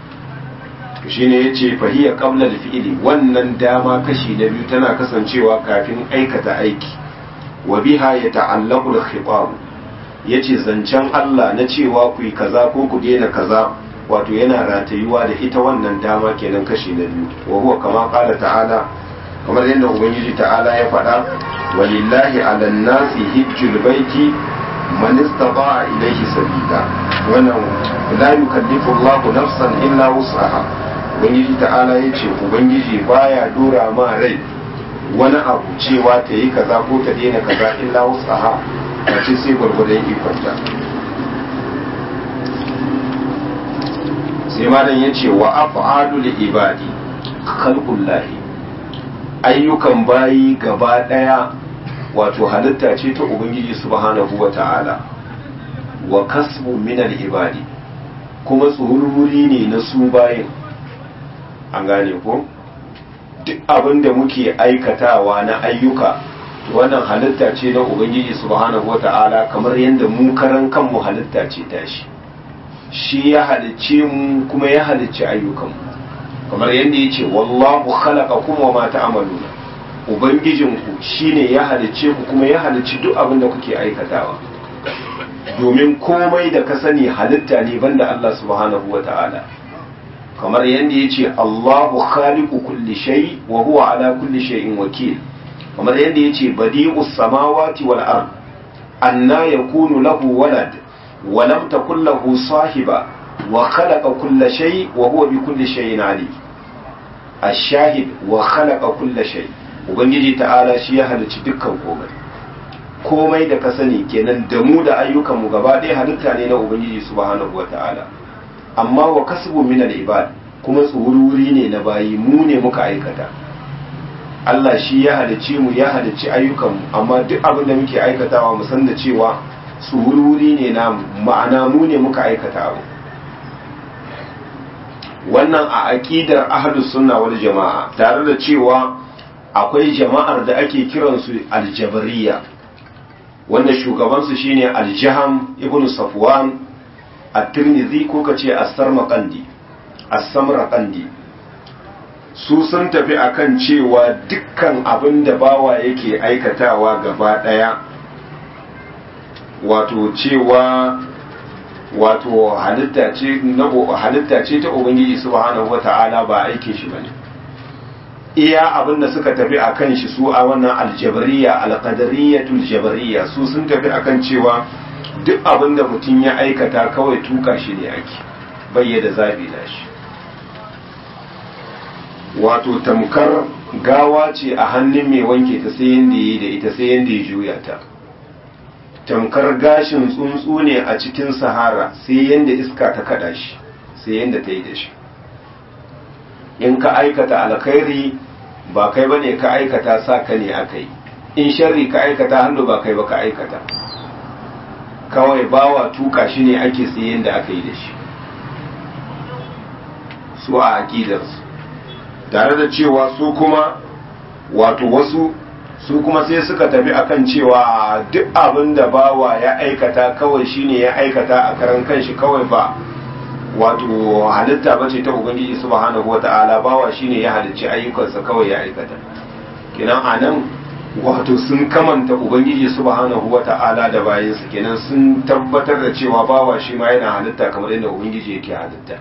shi ne ya ce fahiyar qabla fi'ili wannan dama kashi na biyu tana kasancewa kafin aikata aiki wa biha ya ta'allaqu al-khitab yace zancen Allah na cewa ku yi kaza ko ku daina kaza wato yana ratayuwa da ita wannan dama kenan kashi na biyu wa huwa kama qala ta'ala kamar yadda ubangiji ta'ala ya faɗa walillahi ala nasi hijjul baiti man istata'a ilayhi sabila wannan la yukallifu Allahu nafsan illa wus'aha ubangiji ta'ala ya ce ubangiji baya dora ma rai wani abu cewa ta yi kaza ko ta daina kaza illa wus'aha a ce sai gwargwadon ikonta sai malam ya ce wa af'alul ibadi khalqullahi ayyukan bayi gaba daya wato halitta ce ta ubangiji subhanahu wa ta'ala wa kasbu min ibadi kuma tsururi ne na su bayin an gane ko duk abin da muke aikatawa na ayyuka wannan halitta ce na ubangiji subhanahu wa ta'ala kamar yadda mu karan kanmu halitta ce tashi shi ya halicce mu kuma ya halicci ayyukanmu kamar yadda ya ce wallahu khalaqakum wa ma ta'maluna ubangijinku shine ya halicce ku kuma ya halicci duk abin da kuke aikatawa domin komai da ka sani halitta ne banda Allah subhanahu wa ta'ala kamar yadda ya ce Allahu khaliqu kulli shay wa huwa ala kulli shay'in wakil kamar yadda ya ce badi'us samawati wal ard anna yakunu lahu walad wa lam takul lahu sahiba wa khalaqa kulla shay wa huwa bi kulli shay'in alim ash-shahid wa khalaqa kulla shay ubangiji ta'ala shi ya halicci dukkan komai komai da ka sani kenan da mu da ayyukanmu gaba ɗaya halitta ne na ubangiji subhanahu wa ta'ala amma wa kasbu min al-ibad kuma tsururi ne na bayi mu ne muka aikata Allah shi ya halicci mu ya halicci ayyukanmu amma duk abin da muke aikatawa mu san da cewa tsururi ne na ma'ana mu ne muka aikata abu wannan a aqidar ahlus sunna wal jama'a tare da cewa akwai jama'ar da ake kiransu aljabariya wanda shugabansu shine aljaham ibn safwan at-tirmidhi ko kace as-sarmaqandi as-samraqandi su sun tafi akan cewa dukkan abin da bawa yake aikatawa gaba daya wato cewa wato halitta ce na halitta ce ta ubangiji subhanahu wata'ala ba aikin shi bane iya abin da suka tafi a kan shi su a wannan aljabariya alqadariyatul jabariya su sun tafi akan cewa duk abin da mutum ya aikata kawai tuka shi ne ake bayyada zabi na shi wato tamkar gawa ce a hannun mai wanke ta sai yanda yi da ita sai yanda ya juya ta tamkar gashin tsuntsu ne a cikin sahara sai yanda iska ta kada shi sai yanda ta yi da shi in ka aikata alkhairi ba kai ba ne ka aikata sa ka ne aka yi in sharri ka aikata hannu ba kai ba ka aikata kawai bawa tuka shi ne ake sai yanda aka yi da shi su a aƙidarsu tare da cewa su kuma wato wasu su kuma sai suka tafi akan cewa duk abin da bawa ya aikata kawai shine ya aikata a karan kanshi kawai ba wato halitta ba ce ta ubangiji subhanahu wata'ala bawa shine ya halicci ayyukansa kawai ya aikata kenan anan wato sun kamanta ubangiji subhanahu wata'ala da bayansa kenan sun tabbatar da cewa bawa shi ma yana halitta kamar yadda ubangiji yake halitta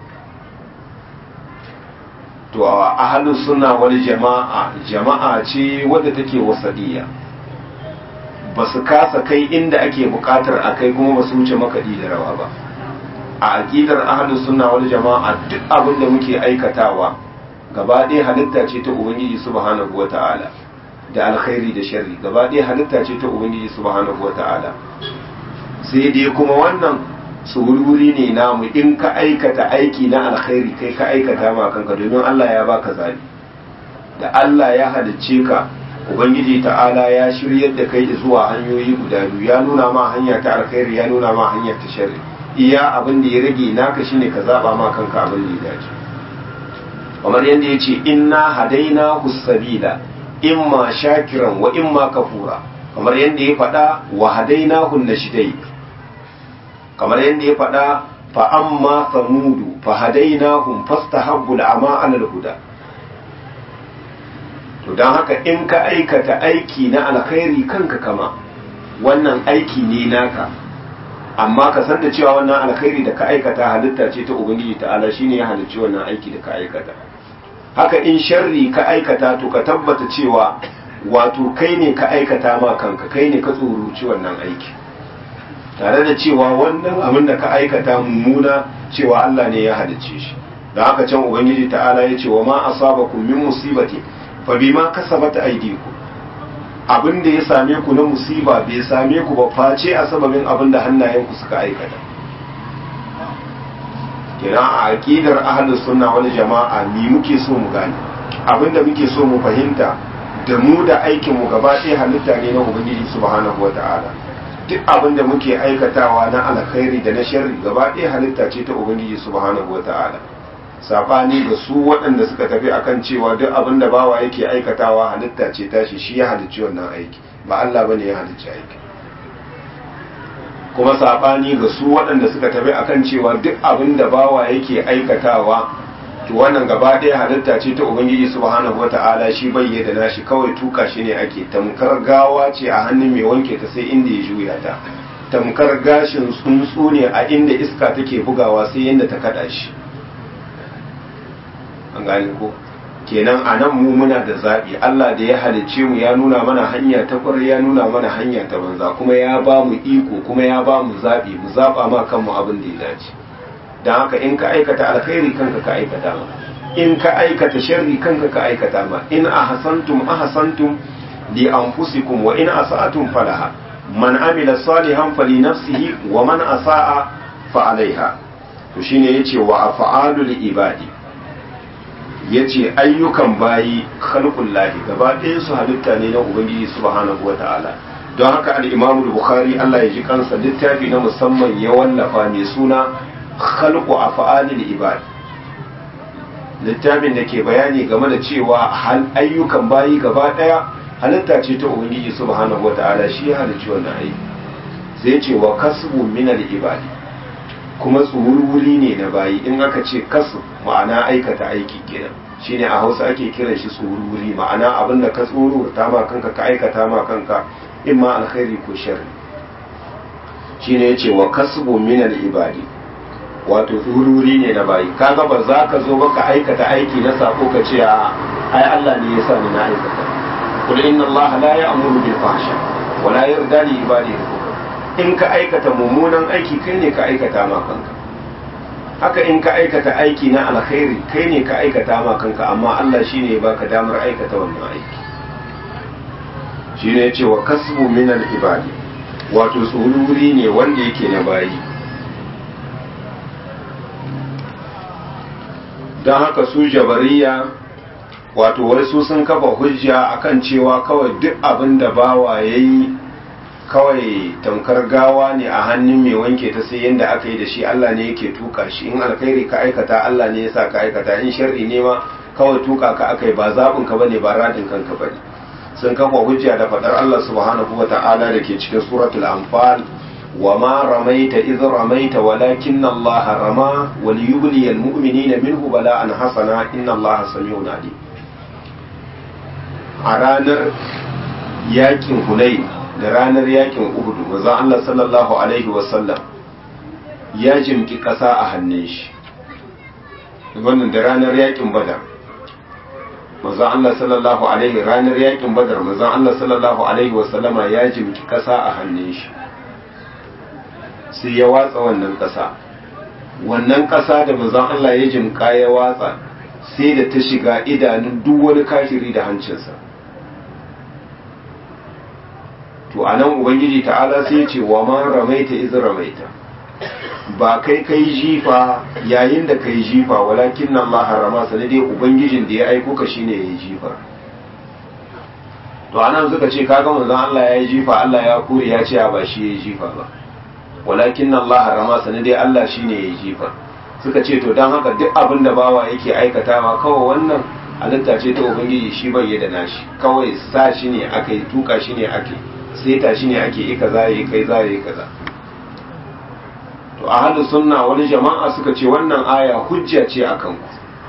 to a ahalus suna wani jama'a jama'a ce wadda take wasadiya ba su kasa kai inda ake bukatar a kai kuma ba su wuce makaɗi da rawa ba a aƙidar ahalus suna wani jama'a duk abin da muke aikatawa gaba ɗaya halitta ce ta ubangiji subhanahu wa ta'ala da alkhairi da sharri gaba ɗaya halitta ce ta ubangiji subhanahu wa ta'ala sai dai kuma wannan tsururi ne namu in ka aikata aiki na alkhairi kai ka aikata ma kanka domin Allah ya baka zabi da Allah ya halicce ka ubangiji ta'ala ya shiryar da kai zuwa hanyoyi guda biyu ya nuna ma hanya ta alkhairi ya nuna ma hanya ta sharri iya abin da ya rage naka shine ka zaba ma kanka abin da ya dace kamar yadda ya ce inna hadaina husabila imma shakiran wa imma kafura kamar yadda ya faɗa wa hadaina hun nashidai kamar yadda ya faɗa fa amma samudu fa hadainahum fastahabbu al'ama 'ala al-huda to dan haka in ka aikata aiki na alkhairi kanka kama wannan aiki ne naka amma ka san da cewa wannan alkhairi da ka aikata halitta ce ta ubangiji ta'ala shine ya halicci wannan aiki da ka aikata haka in sharri ka aikata to ka tabbata cewa wato kai ne ka aikata ma kanka kai ne ka tsoruci wannan aiki tare da cewa wannan abin da ka aikata mummuna cewa Allah ne ya halicce shi da haka can ubangiji ta'ala ya ce wa ma asabakum min musibati fa bima kasabat aydikum abin da ya same ku na musiba bai same ku ba face a sababin abin da hannayenku suka aikata kina a aqidar ahlus sunna wal jama'a ni muke so mu gane abin da muke so mu fahimta da mu da aikin mu gaba ɗaya halitta ne na ubangiji subhanahu wata'ala duk abin da muke aikatawa na alkhairi da na sharri gaba ɗaya halitta ce ta ubangiji subhanahu wata'ala sabani ga su waɗanda suka tafi akan cewa duk abin da bawa yake aikatawa halitta ce tashi shi ya halicci wannan aiki ba Allah bane ya halicci aiki kuma sabani ga su waɗanda suka tafi akan cewa duk abin da bawa yake aikatawa to wannan gaba ɗaya halitta ce ta ubangiji subhanahu wata'ala shi bai da nashi kawai tuka shi ne ake tamkar gawa ce a hannun mai wanke ta sai inda ya juya ta tamkar gashin tsuntsu ne a inda iska take bugawa sai yadda ta kada shi an gane ko kenan a nan mu muna da zaɓi Allah da ya halicce mu ya nuna mana hanya ta kwarai ya nuna mana hanya ta banza kuma ya ba mu iko kuma ya ba mu zaɓi mu zaɓa ma kanmu abin da ya dace don haka in ka aikata alkhairi kanka ka aikata ma in ka aikata sharri kanka ka aikata ma in ahsantum ahsantum li anfusikum wa in asa'atum falaha man amila salihan fali nafsihi wa man asa'a fa alaiha to shine yace wa af'alul ibadi yace ayyukan bayi khalqullahi gaba ɗayan su halitta ne na ubangiji subhanahu wata'ala don haka al-imam bukhari Allah ya ji kansa littafi na musamman ya wallafa mai suna khalqu af'alil ibad littafin da ke bayani game da cewa hal ayyukan bayi gaba daya halitta ce ta ubangiji subhanahu wataala shi ya halicci wannan aiki sai ce wa kasbu min al ibadi kuma tsururi ne na bayi in aka ce kasu ma'ana aikata aiki kenan shine a Hausa ake kiran shi tsururi ma'ana abinda ka tsururta ma kanka ka aikata ma kanka imma alkhairi ko sharri shine yace wa kasbu min al ibadi wato tsururi ne na bayi kaga ba za ka zo baka aikata aiki na sako ka ce a ai Allah ne ya sa ni na aikata kul inna Allah la ya'muru bil fahsha wa la yarda li ibadihi in ka aikata mummunan aiki kai ne ka aikata ma kanka haka in ka aikata aiki na alkhairi kai ne ka aikata ma kanka amma Allah shine ya baka damar aikata wannan aiki shine yace wa kasbu min al ibadi wato tsururi ne wanda yake na bayi don haka su jabariya wato wasu sun kafa hujja akan cewa kawai duk abin da bawa ya yi kawai tamkar gawa ne a hannun mai wanke ta sai yadda aka yi da shi Allah ne yake tuka shi in alkhairi ka aikata Allah ne ya sa ka aikata in sharri ne ma kawai tuka ka aka yi ba zaɓin ka bane ba radin kanka bane sun kafa hujja da faɗar Allah subhanahu wa ta'ala da ke cikin suratul anfal wa ma ramaita iz ramaita walakinna Allah rama wal yubli al mu'minina minhu bala'an hasana inna Allah sami'un alim a ranar yakin Hunayn da ranar yakin Uhud manzon Allah sallallahu alaihi wasallam ya jimki ƙasa a hannun shi wannan da ranar yakin Badar manzon Allah sallallahu alaihi ranar yakin Badar manzon Allah sallallahu alaihi wasallama ya jimki ƙasa a hannun shi sai ya watsa wannan ƙasa wannan ƙasa da manzon Allah ya jimka ya watsa sai da ta shiga idanun duk wani kafiri da hancinsa to a nan ubangiji ta'ala sai ce wa ma ramaita iz ramaita ba kai kai jifa yayin da kai jifa walakin nan ma harama sanade ubangijin da ya aiko ka shine yayi jifa to anan suka ce kaga manzon Allah yayi jifa Allah ya kure ya ce ba shi yayi jifa ba walakin nan Allah harama sanade Allah shine yayi jifa suka ce to dan haka duk abin da bawa yake aikatawa kawai wannan halitta ce ta ubangiji shi bai da nashi kawai sa shi ne aka yi tuka shi ne ake seta shi ne ake yi kaza yi kai za yi kaza to a halin sunna wani jama'a suka ce wannan aya hujja ce a kanku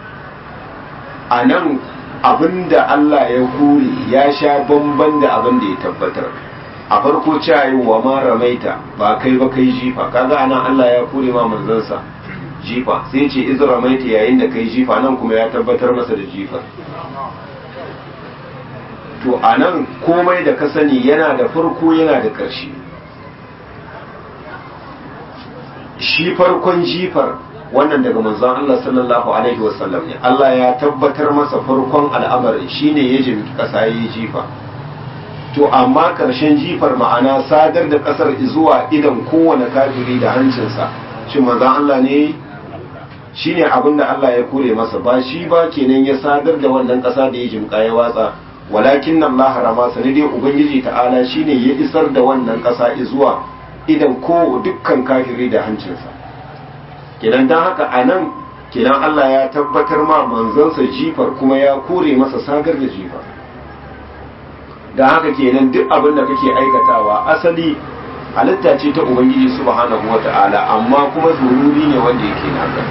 a nan abinda Allah ya kure ya sha bamban da abin da ya tabbatar a farko cewa wa ma ramaita ba kai ba kai jifa kaga anan Allah ya kure ma manzansa jifa sai ce iz ramaita yayin da kai jifa nan kuma ya tabbatar masa da jifa to a nan komai da ka sani yana da farko yana da ƙarshe shi farkon jifar wannan daga manzon Allah sallallahu alaihi wasallam ne Allah ya tabbatar masa farkon al'amarin shine ya jimi ƙasa ya jifa to amma ƙarshen jifar ma'ana sadar da ƙasar zuwa idan kowane kafiri da hancinsa shi manzon Allah ne shine abin da Allah ya kore masa ba shi ba kenan ya sadar da wannan ƙasa da ya jimka ya watsa walakin nan la harama sani dai ubangiji ta'ala shine ya isar da wannan ƙasa zuwa idan ko dukkan kafiri da hancinsa kenan dan haka anan kenan Allah ya tabbatar ma manzansa jifar kuma ya kore masa sagar da jifar da haka kenan duk abin da kake aikatawa asali halitta ce ta ubangiji subhanahu wata'ala amma kuma zururi ne wanda yake naka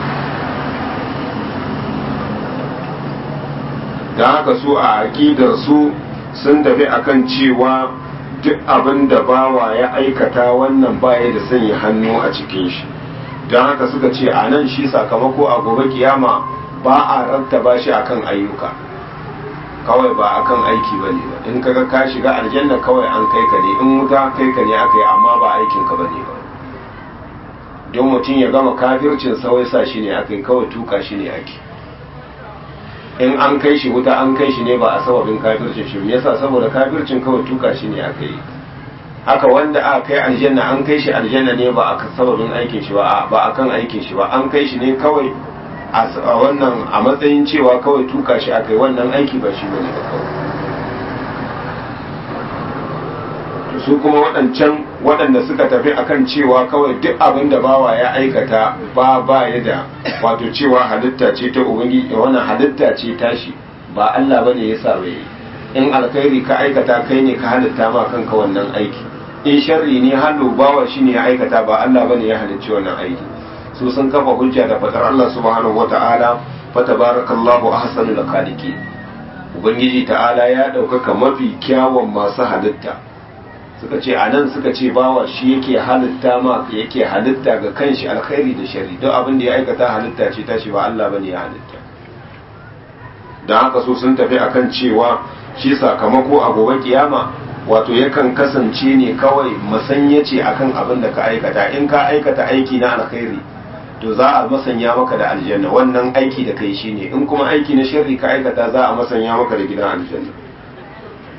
da haka su a aƙidar su sun tafi akan cewa duk abin da bawa ya aikata wannan baya da sanya hannu a cikin shi don haka suka ce a nan shi sakamako a gobe kiyama ba a rattaba shi akan ayyuka kawai ba akan aiki ba ne ba in kaga ka shiga aljanna kawai an kai ka ne in wuta kai ka ne aka yi amma ba aikin ka ba ne ba don mutum ya gama kafircin sawai sa shi ne aka yi kawai tuka shi ne ake in an kai shi wuta an kai shi ne ba a sababin kafircin shi yasa saboda kafircin kawai tuka shi ne aka yi haka wanda aka kai aljanna an kai shi aljanna ne ba a sababin aikin shi ba ba akan aikin shi ba an kai shi ne kawai a wannan a matsayin cewa kawai tuka shi aka yi wannan aiki ba shi bane ba kawai su kuma waɗancan waɗanda suka tafi akan cewa kawai duk abin da bawa ya aikata ba ba ya da wato cewa halitta ce ta ubangiji wannan halitta ce tashi ba Allah bane ya sa bai in alkhairi ka aikata kai ne ka halitta ma kanka wannan aiki in sharri ne hallo bawa shi ne ya aikata ba Allah bane ya halicci wannan aiki su sun kafa hujja da fadar Allah subhanahu wata'ala fa tabarakallahu ahsanul khaliqin ubangiji ta'ala ya ɗaukaka mafi kyawun masu halitta suka ce a nan suka ce bawa shi yake halitta ma yake halitta ga kanshi alkhairi da shari don abin da ya aikata halitta ce tashi ba Allah bane ya halitta don haka su sun tafi akan cewa shi sakamako a gobe kiyama wato yakan kasance ne kawai masanya ce akan abin da ka aikata in ka aikata aiki na alkhairi to za a masanya maka da aljanna wannan aiki da kai shine in kuma aiki na sharri ka aikata za a masanya maka da gidan aljanna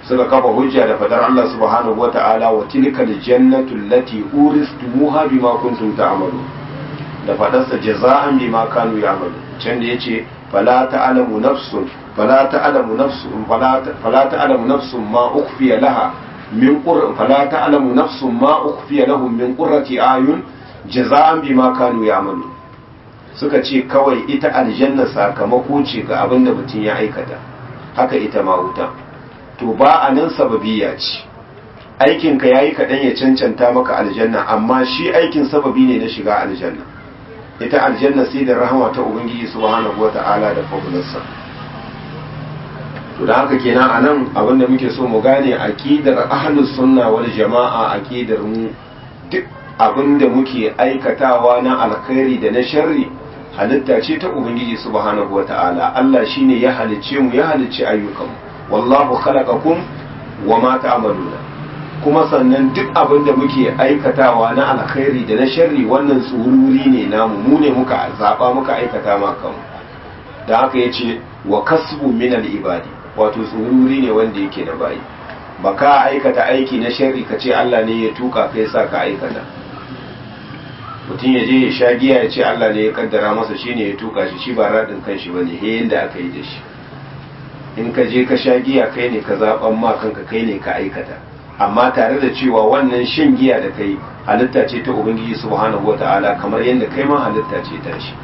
suka kafa hujja da fadar Allah subhanahu wata'ala wa tilkal jannatu allati uristumuha bima kuntum ta'malu da fadarsa jaza'an bima kanu ya'malu can da yace fala ta'lamu nafsun fala ta'lamu nafsun fala ta'lamu nafsun ma ukhfiya laha min qur fala ta'lamu nafsun ma ukhfiya lahum min qurrati ayun jaza'an bima kanu ya'malu suka ce kawai ita aljanna sakamako ce ga abin da mutum ya aikata haka ita ma wuta to ba a nan sababiya ce aikinka ya yi kaɗan ya cancanta maka aljanna amma shi aikin sababi ne na shiga aljanna ita aljanna sai da rahama ta ubangiji subhanahu wa ta'ala da fabularsa to da haka kenan a nan abin da muke so mu gane aqidar ahlus sunna wal jama'a aqidar mu duk abin da muke aikatawa na alkhairi da na sharri halitta ce ta ubangiji subhanahu wa ta'ala Allah shine ya halicce mu ya halicci ayyukanmu wallahu khalaqakum wa ma ta'maluna kuma sannan duk abin da muke aikatawa na alkhairi da na sharri wannan tsururi ne namu mu ne muka zaba muka aikata ma kanmu da haka yace wa kasbu min al-ibadi wato tsururi ne wanda yake da bayi baka aikata aiki na sharri ka ce Allah ne ya tuka kai sa ka aikata mutum ya je ya sha giya ya ce Allah ne ya kaddara masa shine ya tuka shi shi ba radin kanshi bane he yanda aka yi da shi in ka je ka sha giya kai ne ka zaɓan ma kanka kai ne ka aikata amma tare da cewa wannan shan giya da kai halitta ce ta ubangiji subhanahu wata'ala kamar yadda kai ma halitta ce ta shi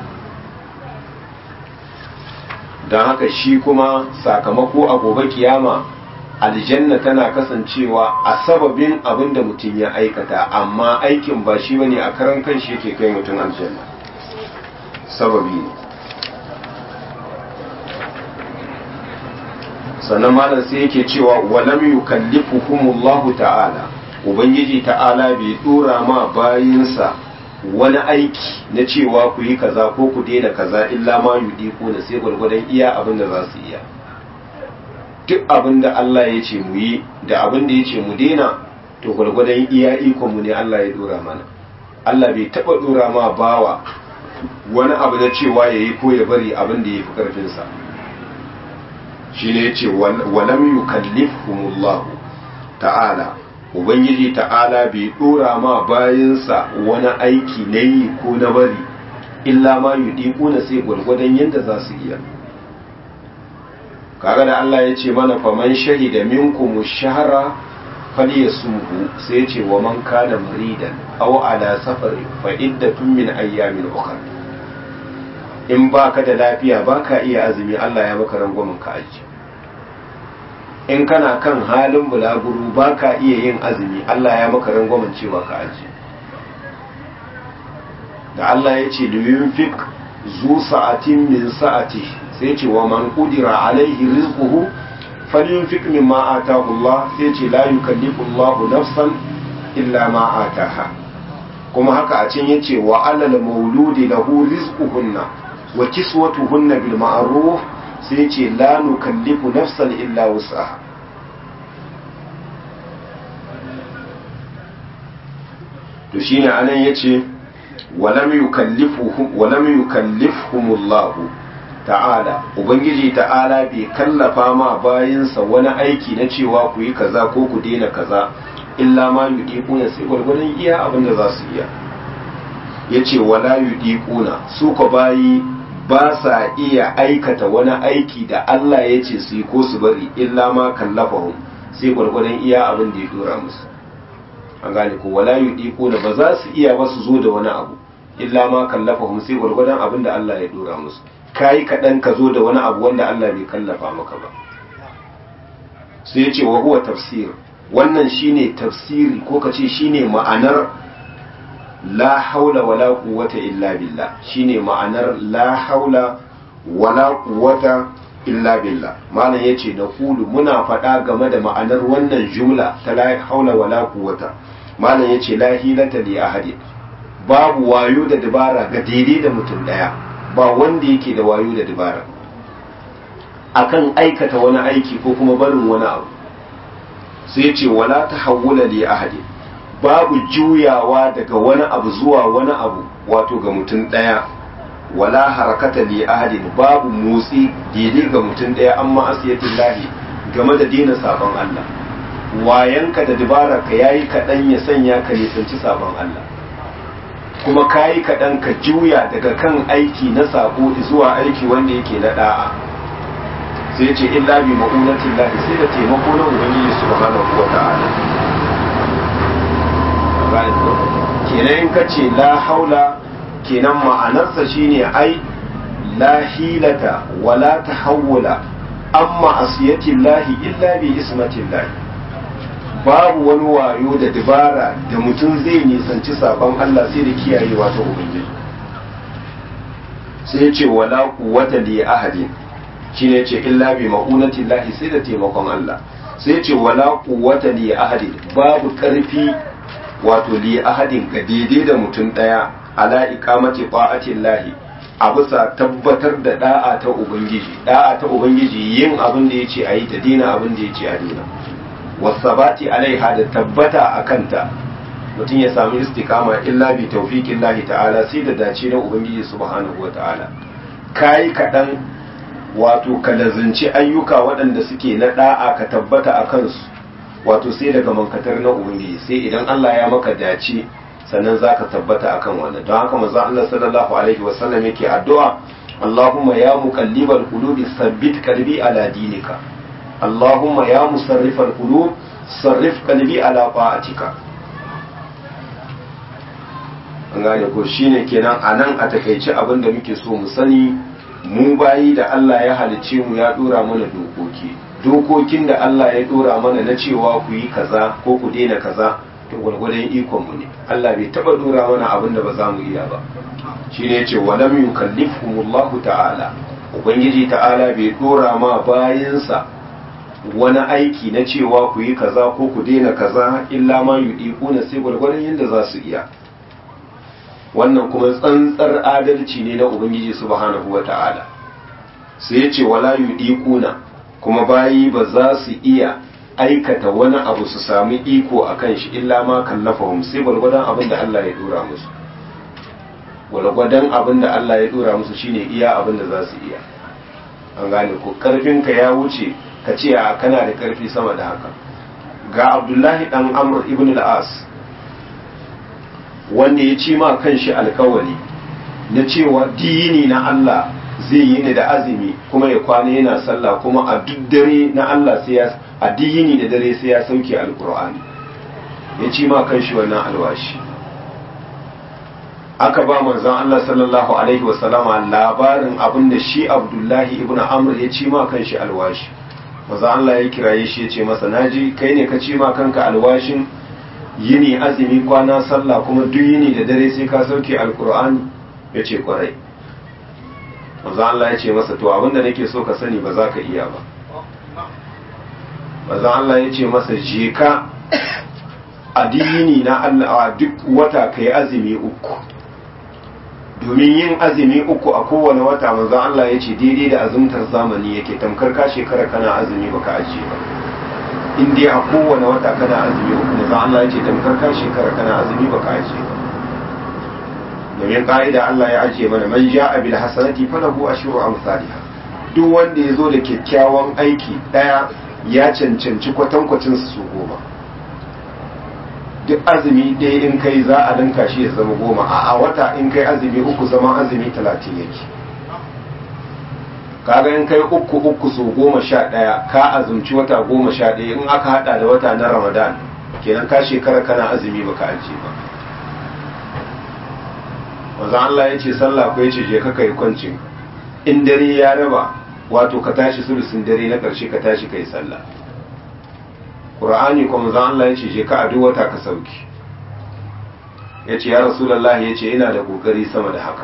don haka shi kuma sakamako a gobe kiyama aljanna tana kasancewa a sababin abin da mutum ya aikata amma aikin ba shi bane a karan kan shi yake kai mutum aljanna sababi ne sannan malam sai yake cewa walam yukallifuhumullahu ta'ala ubangiji ta'ala bai dora ma bayinsa wani aiki na cewa ku yi kaza ko ku daina kaza illa ma yudi ko da sai gwargwadon iya abin da za su iya duk abin da Allah ya ce mu yi da abin da ya ce mu daina to gwargwadon iya ikon mu ne Allah ya dora mana Allah bai taba dora ma bawa wani abu na cewa yayi ko ya bari abin da ya fi karfinsa shi ne ce walam yukallifhumullahu ta'ala ubangiji ta'ala bai dora ma bayansa wani aiki na yi ko na bari illa ma yudiku na sai gwargwadon yadda za su iya kaga da Allah ya ce mana faman shahida minkum shahra falyasumhu sai ya ce wa man kana maridan aw ala safari fa iddatun min ayyamin ukhra in baka da lafiya baka iya azumi Allah ya maka rangwamen ka aji in kana kan halin bulaguru baka iya yin azumi Allah ya maka rangwamen cewa ka aji da Allah ya ce liyunfik zu sa'atin min sa'ati sai ce wa man qudira alaihi rizquhu falyunfik mimma ataahu Allah sai ce la yukallifu Allah nafsan illa ma ataha kuma haka a can yace wa alal mauludi lahu rizquhunna wa kiswatuhunna bil ma'ruf sai ce la nukallifu nafsan illa wus'aha to shine anan yace walam yukallifuhum walam yukallifhumullah ta'ala ubangiji ta'ala bai kallafa ma bayinsa wani aiki na cewa ku yi kaza ko ku daina kaza illa ma yudiquna sai gwargwadon iya abin da za su iya yace wala yudiquna su ko bayi ba sa iya aikata wani aiki da Allah ya ce su yi ko su bari illa ma kallafahum sai gwargwadon iya abin da ya dora musu an gane ko wala yudiquna ba za su iya ba su zo da wani abu illa ma kallafahum sai gwargwadon abin da Allah ya dora musu kai kaɗan ka zo da wani abu wanda Allah bai kallafa maka ba sai ya ce wa huwa tafsir wannan shine tafsiri ko ka ce shine ma'anar la haula wala quwwata illa billah shine ma'anar la haula wala quwwata illa billah malam yace da kulu muna faɗa game da ma'anar wannan jumla ta la haula wala quwwata malam yace la hilata li ahadin babu wayo da dabara ga daidai da mutum daya ba wanda yake da wayo da dabara akan aikata wani aiki ko kuma barin wani abu sai yace wala tahawula li ahadin babu juyawa daga wani abu zuwa wani abu wato ga mutum ɗaya wala harakata li ahadin babu motsi daidai ga mutum ɗaya amma asiyatin lahi game da dina sabon Allah wayanka da dubara ka yayi kaɗan ya sanya ka nisanci sabon Allah kuma kayi kaɗan ka juya daga kan aiki na sabo zuwa aiki wanda yake na da'a sai ce illa bi ma'unatin lahi sai da taimako na ubangiji subhanahu wa ta'ala kenan in ka ce la haula kenan ma'anarsa shine ai la hilata wala tahawula amma asiyatin lahi illa bi ismatin lahi babu wani wayo da dabara da mutum zai nisanci sabon Allah sai da kiyayewa ta ubangiji sai ce wala quwwata li ahadin shine ce illa bi ma'unati llahi sai da taimakon Allah sai ce wala quwwata li ahadin babu karfi wato li ahadin ga daidai da mutum daya ala iqamati ta'ati llahi a bisa tabbatar da da'a ta ubangiji da'a ta ubangiji yin abin da yace ayi ta dina abin da yace a dina wasabati alaiha da tabbata a kanta mutum ya sami istikama illa bi tawfiqin lahi ta'ala sai da dace na ubangiji subhanahu wata'ala kai kaɗan wato ka lazinci ayyuka waɗanda suke na da'a ka tabbata a kansu wato sai daga mankatar na ubangiji sai idan Allah ya maka dace sannan zaka tabbata akan wannan don haka manzo Allah sallallahu alaihi wasallam yake addu'a Allahumma ya muqallibal qulubi sabbit qalbi ala dinika اللهم يا مصرف القلوب صرف قلبي على طاعتك an gane ko shine kenan a nan a takaice abin da muke so mu sani mu bayi da Allah ya halicce mu ya dora mana dokoki dokokin da Allah ya dora mana na cewa ku yi kaza ko ku daina kaza to gwargwadon ikon mu ne Allah bai taba dora mana abin da ba za mu iya ba shine yace walam yukallifhumullahu ta'ala ubangiji ta'ala bai dora ma bayinsa wani aiki na cewa ku yi kaza ko ku daina kaza illa ma yudiquna sai gwargwadon yadda za su iya wannan kuma tsantsar adalci ne na ubangiji subhanahu wata'ala sai ya ce wala yudiquna kuma bayi ba za su iya aikata wani abu su sami iko a kan shi illa ma kallafahum sai gwargwadon abin da Allah ya dora musu gwargwadon abin da Allah ya dora musu shine iya abin da za su iya an gane ko karfinka ya wuce ka ce a kana da karfi sama da haka ga abdullahi dan amr ibn al-as wanda ya ci ma kanshi alkawari na cewa dini na Allah zai yi ni da azumi kuma ya kwana yana sallah kuma a duk dare na Allah sai ya a dini da dare sai ya sauke alkur'ani ya ci ma kanshi wannan alwashi aka ba manzon Allah sallallahu alaihi wasallama labarin abin da shi abdullahi ibn amr ya ci ma kanshi alwashi maza Allah ya kiraye shi ya ce masa naji kai ne ka ci ma kanka alwashin yini azumi kwana sallah kuma duk yini da dare sai ka sauke alkur'ani ya ce kwarai maza Allah ya ce masa to abinda nake so ka sani ba za ka iya ba maza Allah ya ce masa je ka a yini na Allah duk wata kai azumi uku domin yin azumi uku a kowane wata manzo Allah ya ce daidai da azumtar zamani yake tamkar ka shekara kana azumi baka ajiye ba in dai a kowane wata kana azumi uku manzo Allah ya ce tamkar ka shekara kana azumi baka ajiye ba domin ka'ida Allah ya ajiye mana man ja'a bil hasanati falahu ashru amsalha duk wanda ya zo da kyakkyawan aiki daya ya cancanci kwatankwacin su goma duk azumi ɗaya in kai za a linka shi ya zama goma a wata in kai azumi uku zama azumi talatin yake kaga in kai uku uku so goma sha ɗaya ka azumci wata goma sha ɗaya in aka haɗa da wata na ramadan kenan ka shekara kana azumi baka ajiye ba wanzan Allah ya ce sallah ko ya ce je ka kai kwancin in dare ya raba wato ka tashi sulusun dare na ƙarshe ka tashi kai sallah Qur'ani kuma zan Allah ya ce je ka a duk wata ka sauki ya ce ya Rasulallah ya ce ina da kokari sama da haka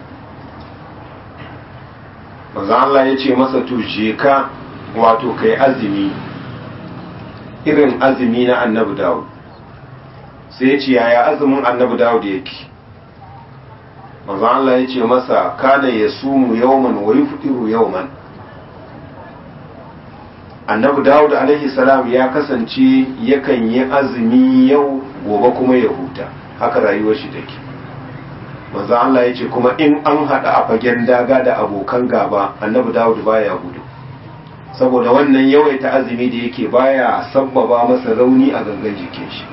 manzo Allah ya ce masa to je ka wato kai azumi irin azumi na annabi Dawud sai ya ce yaya azumin annabi Dawud yake manzo Allah ya ce masa kana yasumu yawman wa yuftiru yawman annabi dawud alaihi salam ya kasance yakan yi azumi yau gobe kuma ya huta haka rayuwar shi take manzo Allah ya ce kuma in an hada a fagen daga da abokan gaba annabi dawud baya gudu saboda wannan yawaita azumi da yake baya sabbaba masa rauni a gangan jikin shi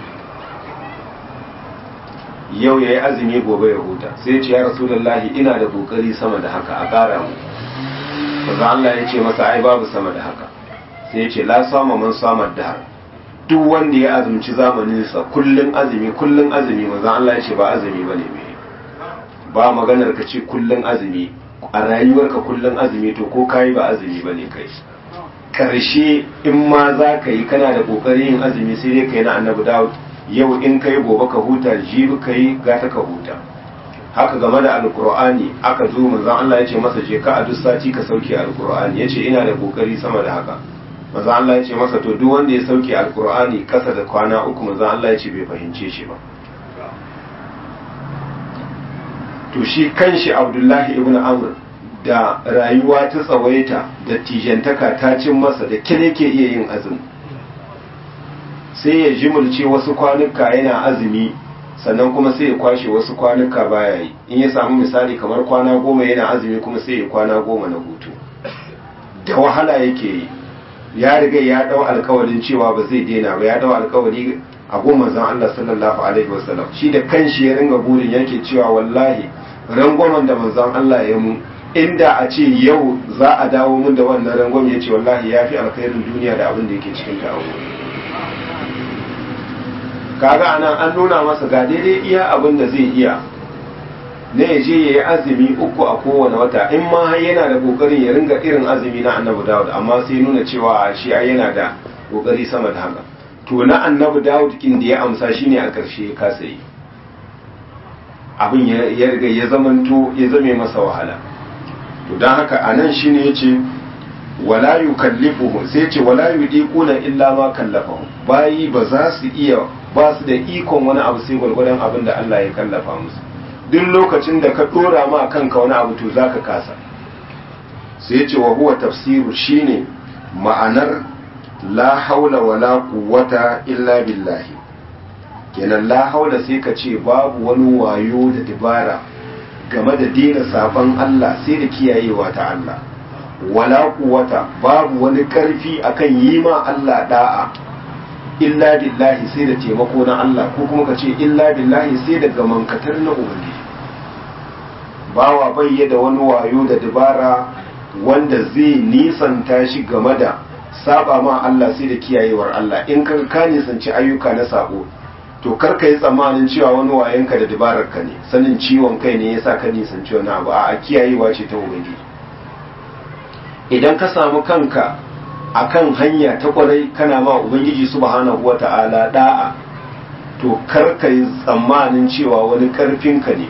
yau ya yi azumi gobe ya huta sai ce ya rasulullahi ina da kokari sama da haka a ƙara mu maza Allah ya ce masa ai babu sama da haka sai ya ce la sama man samar da duk wanda ya azumci zamaninsa kullun azumi kullun azumi maza Allah ya ce ba azumi ba ne ba maganar ka ce kullun azumi a rayuwarka kullun azumi to ko kayi ba azumi ba ne kai karshe in ma za ka yi kana da kokarin yin azumi sai dai ka yi na annabi dawud yau in kai gobe ka huta jibi ka yi gata ka huta haka game da alkur'ani aka zo manzon Allah ya ce masa je ka a duk sati ka sauke alkur'ani ya ce ina da kokari sama da haka manzon Allah ya ce masa to duk wanda ya sauke alkur'ani kasa da kwana uku manzon Allah ya ce bai fahimce shi ba to shi kanshi Abdullahi ibn Amr da rayuwa ta tsawaita da tijantaka ta cin masa da kire ke iya yin azumi sai ya jimulce wasu kwanuka yana azumi sannan kuma sai ya kwashe wasu kwanuka baya yi in ya samu misali kamar kwana goma yana azumi kuma sai ya kwana goma na hutu da wahala yake yi ya riga ya dau alkawarin cewa ba zai daina ba ya dau alkawari a goma zan Allah sallallahu alaihi wasallam shi da kanshi ya ringa burin yake cewa wallahi rangwamen da manzon Allah ya mu inda a ce yau za a dawo mun da wannan rangwame ya ce wallahi ya fi alkhairin duniya da abin da yake cikin ta kaga anan an nuna masa ga daidai iya abin da zai iya na ya je ya yi azumi uku a kowane wata in ma har yana da kokarin ya ringa irin azumi na annabi dawud amma sai nuna cewa shi ai yana da kokari sama da haka to na annabi dawud kin da ya amsa shine a karshe ya kasa yi abin ya riga ya zamanto ya zame masa wahala to don haka anan shine yace wala yukallifuhu sai ce wala yudiquna illa ma kallafahu bayi ba za su iya ba su da ikon wani abu sai gwargwadon abin da Allah ya kallafa musu duk lokacin da ka dora ma kanka wani abu to zaka kasa sai ce wa huwa tafsiru shine ma'anar la haula wala quwwata illa billahi kenan la haula sai ka ce babu wani wayo da dabara game da dina saban Allah sai da kiyayewa ta Allah wala quwwata babu wani karfi akan yi ma Allah da'a illa billahi sai da taimako na Allah ko kuma ka ce illa billahi sai da gamankatar na ubangiji bawa bai da wani wayo da dabara wanda zai nisanta shi game da saba ma Allah sai da kiyayewar Allah in ka ka nisanci ayyuka na sabo to kar ka yi tsammanin cewa wani wayanka da dabarar ka ne sanin ciwon kai ne yasa ka nisanci wani abu a kiyayewa ce ta ubangiji idan ka samu kanka akan hanya ta kwarai kana ma ubangiji subhanahu wata'ala da'a to kar ka yi tsammanin cewa wani karfinka ne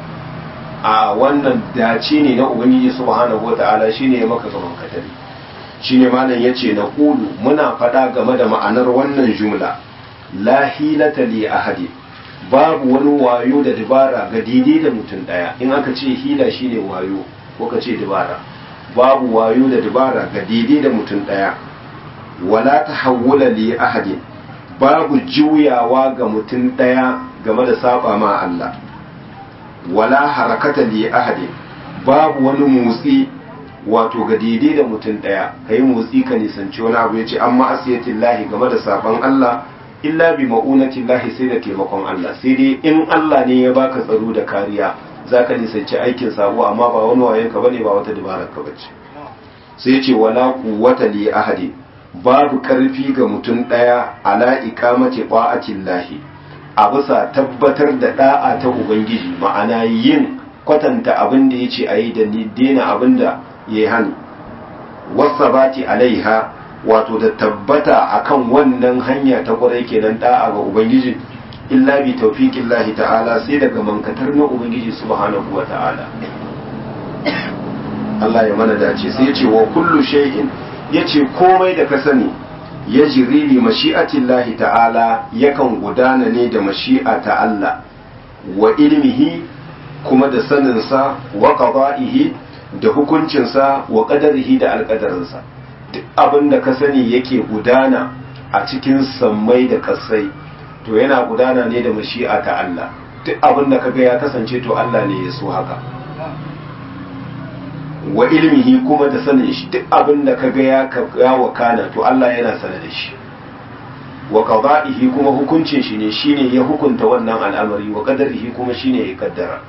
a wannan dace ne na ubangiji subhanahu wata'ala shine ya maka gaban katari shine malam yace na qulu muna faɗa game da ma'anar wannan jumla la hilata li ahadi babu wani wayo da dabara ga daidai da mutum daya in aka ce hila shine wayo ko ka ce dabara babu wayo da dabara ga daidai da mutum ɗaya wala ta hawula li ahadin babu juyawa ga mutum ɗaya game da saba ma Allah wala harakata li ahadin babu wani motsi wato ga daidai da mutum ɗaya ka yi motsi ka nisanci wani abu ya ce amma asiyatin lahi game da saban Allah illa bi ma'unatin lahi sai da taimakon Allah sai dai in Allah ne ya baka tsaro da kariya za ka nisanci aikin sabo amma ba wani wayen ka bane ba wata dabarar ka bace sai ce wala quwwata li ahadi babu karfi ga mutum daya ala iqamati qa'atin lahi a bisa tabbatar da da'a ta ubangiji ma'ana yin kwatanta abin da yace ayi da ni dena abin da yayi hani wasabati alaiha wato da tabbata akan wannan hanya ta kwarai kenan da'a ga ubangiji illa bi tawfiqillahi ta'ala sai daga mankatar na ubangiji subhanahu wa ta'ala Allah ya mana dace sai ya ce wa kullu shay'in yace komai da ka sani ya jiri li mashi'atillahi ta'ala yakan gudana ne da mashi'a ta Allah wa ilmihi kuma da saninsa wa qada'ihi da hukuncinsa wa qadarihi da alƙadarinsa duk abin da ka sani yake gudana a cikin sammai da kasai to yana gudana ne da mashi'a ta Allah duk abin da kaga ya kasance to Allah ne ya so haka wa ilmihi kuma da sanin shi duk abin da kaga ya ya wakana to Allah yana sanar da shi wa qada'ihi kuma hukuncin shi ne shine ya hukunta wannan al'amari wa qadarihi kuma shine ya kaddara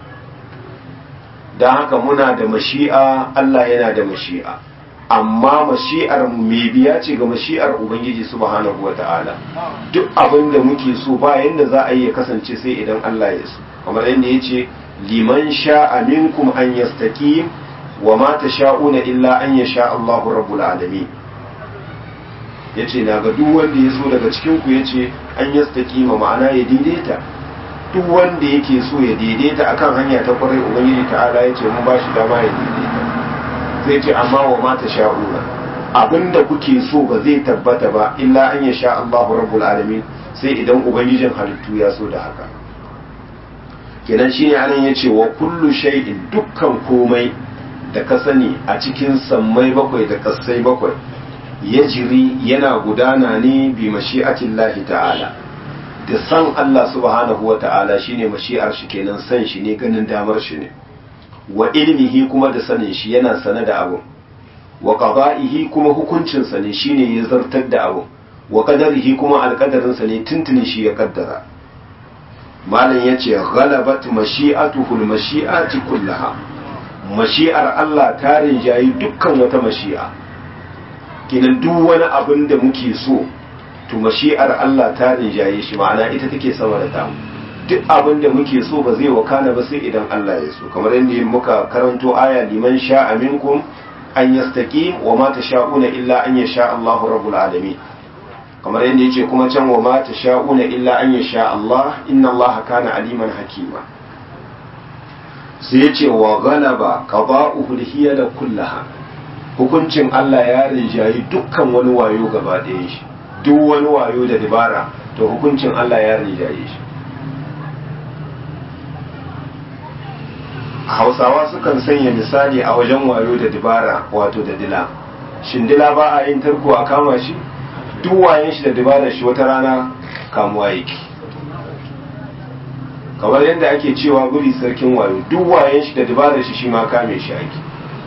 dan haka muna da mashi'a Allah yana da mashi'a amma mashi'ar mu me biya ce ga mashi'ar ubangiji subhanahu wata'ala duk abin da muke so ba yanda za a yi ya kasance sai idan Allah ya so kamar yadda yace liman sha'a minkum an yastaqim wa ma tasha'una illa an yasha Allahu rabbul alamin yace na ga duk wanda ya so daga cikin ku yace an yastaqima ma'ana ya daidaita duk wanda yake so ya daidaita akan hanya ta kwarai ubangiji ta'ala yace mun ba shi dama ya daidaita zai ce amma wa ma tasha'una abinda kuke so ba zai tabbata ba illa an yasha Allahu rabbul alamin sai idan ubangijin halittu ya so da haka kenan shine anan yace wa kullu shay'in dukkan komai da ka sani a cikin sammai bakwai da kasai bakwai ya jiri yana gudana ne bi mashi'atin lahi ta'ala da san Allah subhanahu wa ta'ala shine mashi'ar shi kenan san shi ne ganin damar shi ne wa ilmihi kuma da sanin shi yana sane da abu wa qada'ihi kuma hukuncin sa ne shine ya zartar da abu wa qadarihi kuma alqadarin sa ne tuntuni shi ya kaddara malam yace ghalabat mashi'atuhu al-mashi'ati kullaha mashi'ar Allah ta rinjayi dukkan wata mashi'a kinan duk wani abin da muke so to mashi'ar Allah ta rinjaye shi ma'ana ita take sama da ta duk abin da muke so ba zai wakana ba sai idan Allah ya so kamar yadda muka karanto aya liman sha'a minkum an yastaqim wa ma tasha'una illa an yasha Allahu rabbul alamin kamar yadda yace kuma can wa ma tasha'una illa an yasha Allah inna Allah kana aliman hakima sai yace wa ghalaba qada'uhu hiyala kullaha hukuncin Allah ya rinjayi dukkan wani wayo gaba ɗayan shi duk wani wayo da dabara to hukuncin Allah ya rinjaye shi hausawa sukan sanya misali a wajen wayo da dabara wato da dila shin dila ba a yin tarko a kama shi duk wayen shi da dabarar shi wata rana kamuwa yake kamar yadda ake cewa guri sarkin wayo duk wayen shi da dabarar shi shi ma kame shi ake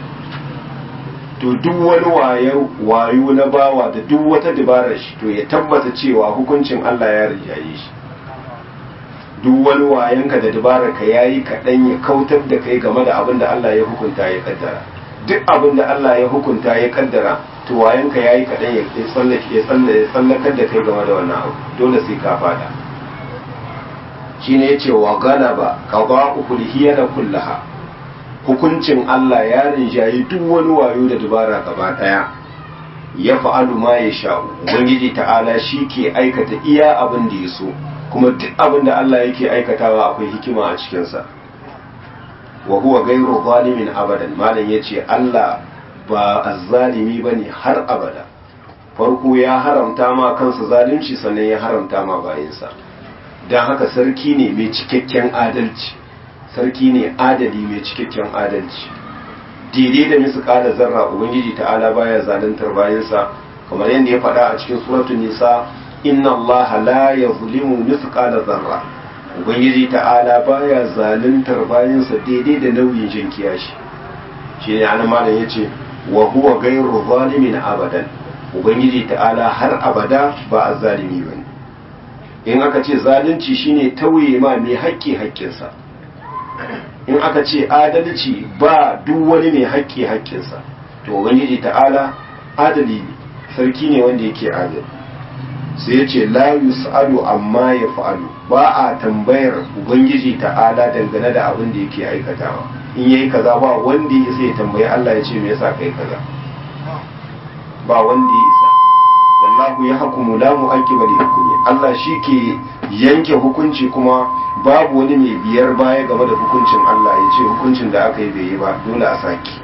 to duk wani wayo wayo na bawa da duk wata dabarar shi to ya tabbata cewa hukuncin Allah ya rijaye shi duk wani wayanka da dabarar ka yayi kaɗan ya kautar da kai game da abin da Allah ya hukunta ya kaddara duk abin da Allah ya hukunta ya kaddara to wayanka yayi kaɗan ya tsallake ya tsallakar da kai game da wannan abu dole sai ka fada shine yace wa galaba qada'u hiyana kullaha hukuncin Allah ya rinjayi duk wani wayo da dubara gaba daya ya fa'alu ma ya sha'u ubangiji ta'ala shi ke aikata iya abin da ya so kuma duk abin da Allah yake aikatawa akwai hikima a cikinsa wa huwa gairu zalimin abadan malam ya ce Allah ba azzalimi ba ne har abada farko ya haramta ma kansa zalunci sannan ya haramta ma bayansa don haka sarki ne mai cikakken adalci sarki ne adali mai cikakken adalci daidai da misu kada zarra ubangiji ta'ala baya zaluntar bayansa kamar yadda ya faɗa a cikin suratul nisa inna allaha la yazlimu mithqala zarra ubangiji ta'ala baya zaluntar bayansa daidai da nauyin jin kiyashi shine anan malam yace wa huwa ghayru zalimin abadan ubangiji ta'ala har abada ba azzalimi bane in aka ce zalunci shine tauye ma mai haƙƙi haƙƙinsa in aka ce adalci ba duk wani mai haƙƙi haƙƙinsa to ubangiji ta'ala adali ne sarki ne wanda yake adali sai ya ce la yus'alu amma ya fa'alu ba a tambayar ubangiji ta'ala dangane da abin da yake aikatawa in yayi kaza ba wanda ya sai ya tambayi Allah ya ce me yasa kai kaza ba wanda ya isa wallahu ya hukumu la mu'aqqiba li hukmi Allah shi ke yanke hukunci kuma babu wani mai biyar baya game da hukuncin Allah ya ce hukuncin da aka yi bai yi ba dole a saki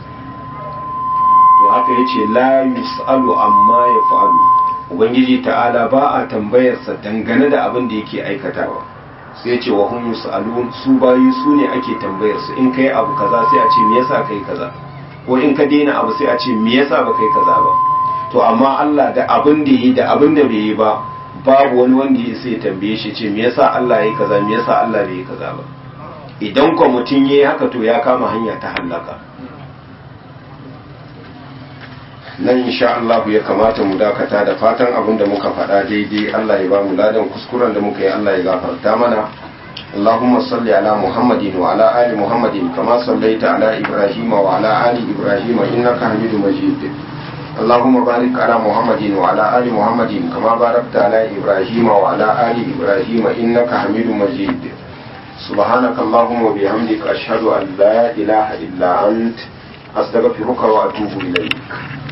to haka ya ce la yus'alu amma ya fa'alu ubangiji ta'ala ba a tambayarsa dangane da abin da yake aikatawa sai ya ce wa hum yus'alun su bayi su ne ake tambayar su in kai abu kaza sai a ce me yasa kai kaza ko in ka daina abu sai a ce me yasa ba kai kaza ba to amma Allah da abin da yi da abin da bai yi ba babu wani wanda ya sai tambaye shi ce me yasa Allah yayi kaza me yasa Allah bai yi kaza ba idan ko mutum yayi haka to ya kama hanya ta halaka nan insha Allah ya kamata mu dakata da fatan abin da muka faɗa daidai Allah ya ba mu ladan kuskuren da muka yi Allah ya gafarta mana اللهم صل على محمد وعلى آل محمد كما صليت على إبراهيم وعلى آل إبراهيم إنك حميد مجيد اللهم بارك على محمد وعلى آل محمد كما باركت على إبراهيم وعلى آل إبراهيم إنك حميد مجيد سبحانك اللهم وبحمدك أشهد أن لا إله إلا أنت أستغفرك وأتوب إليك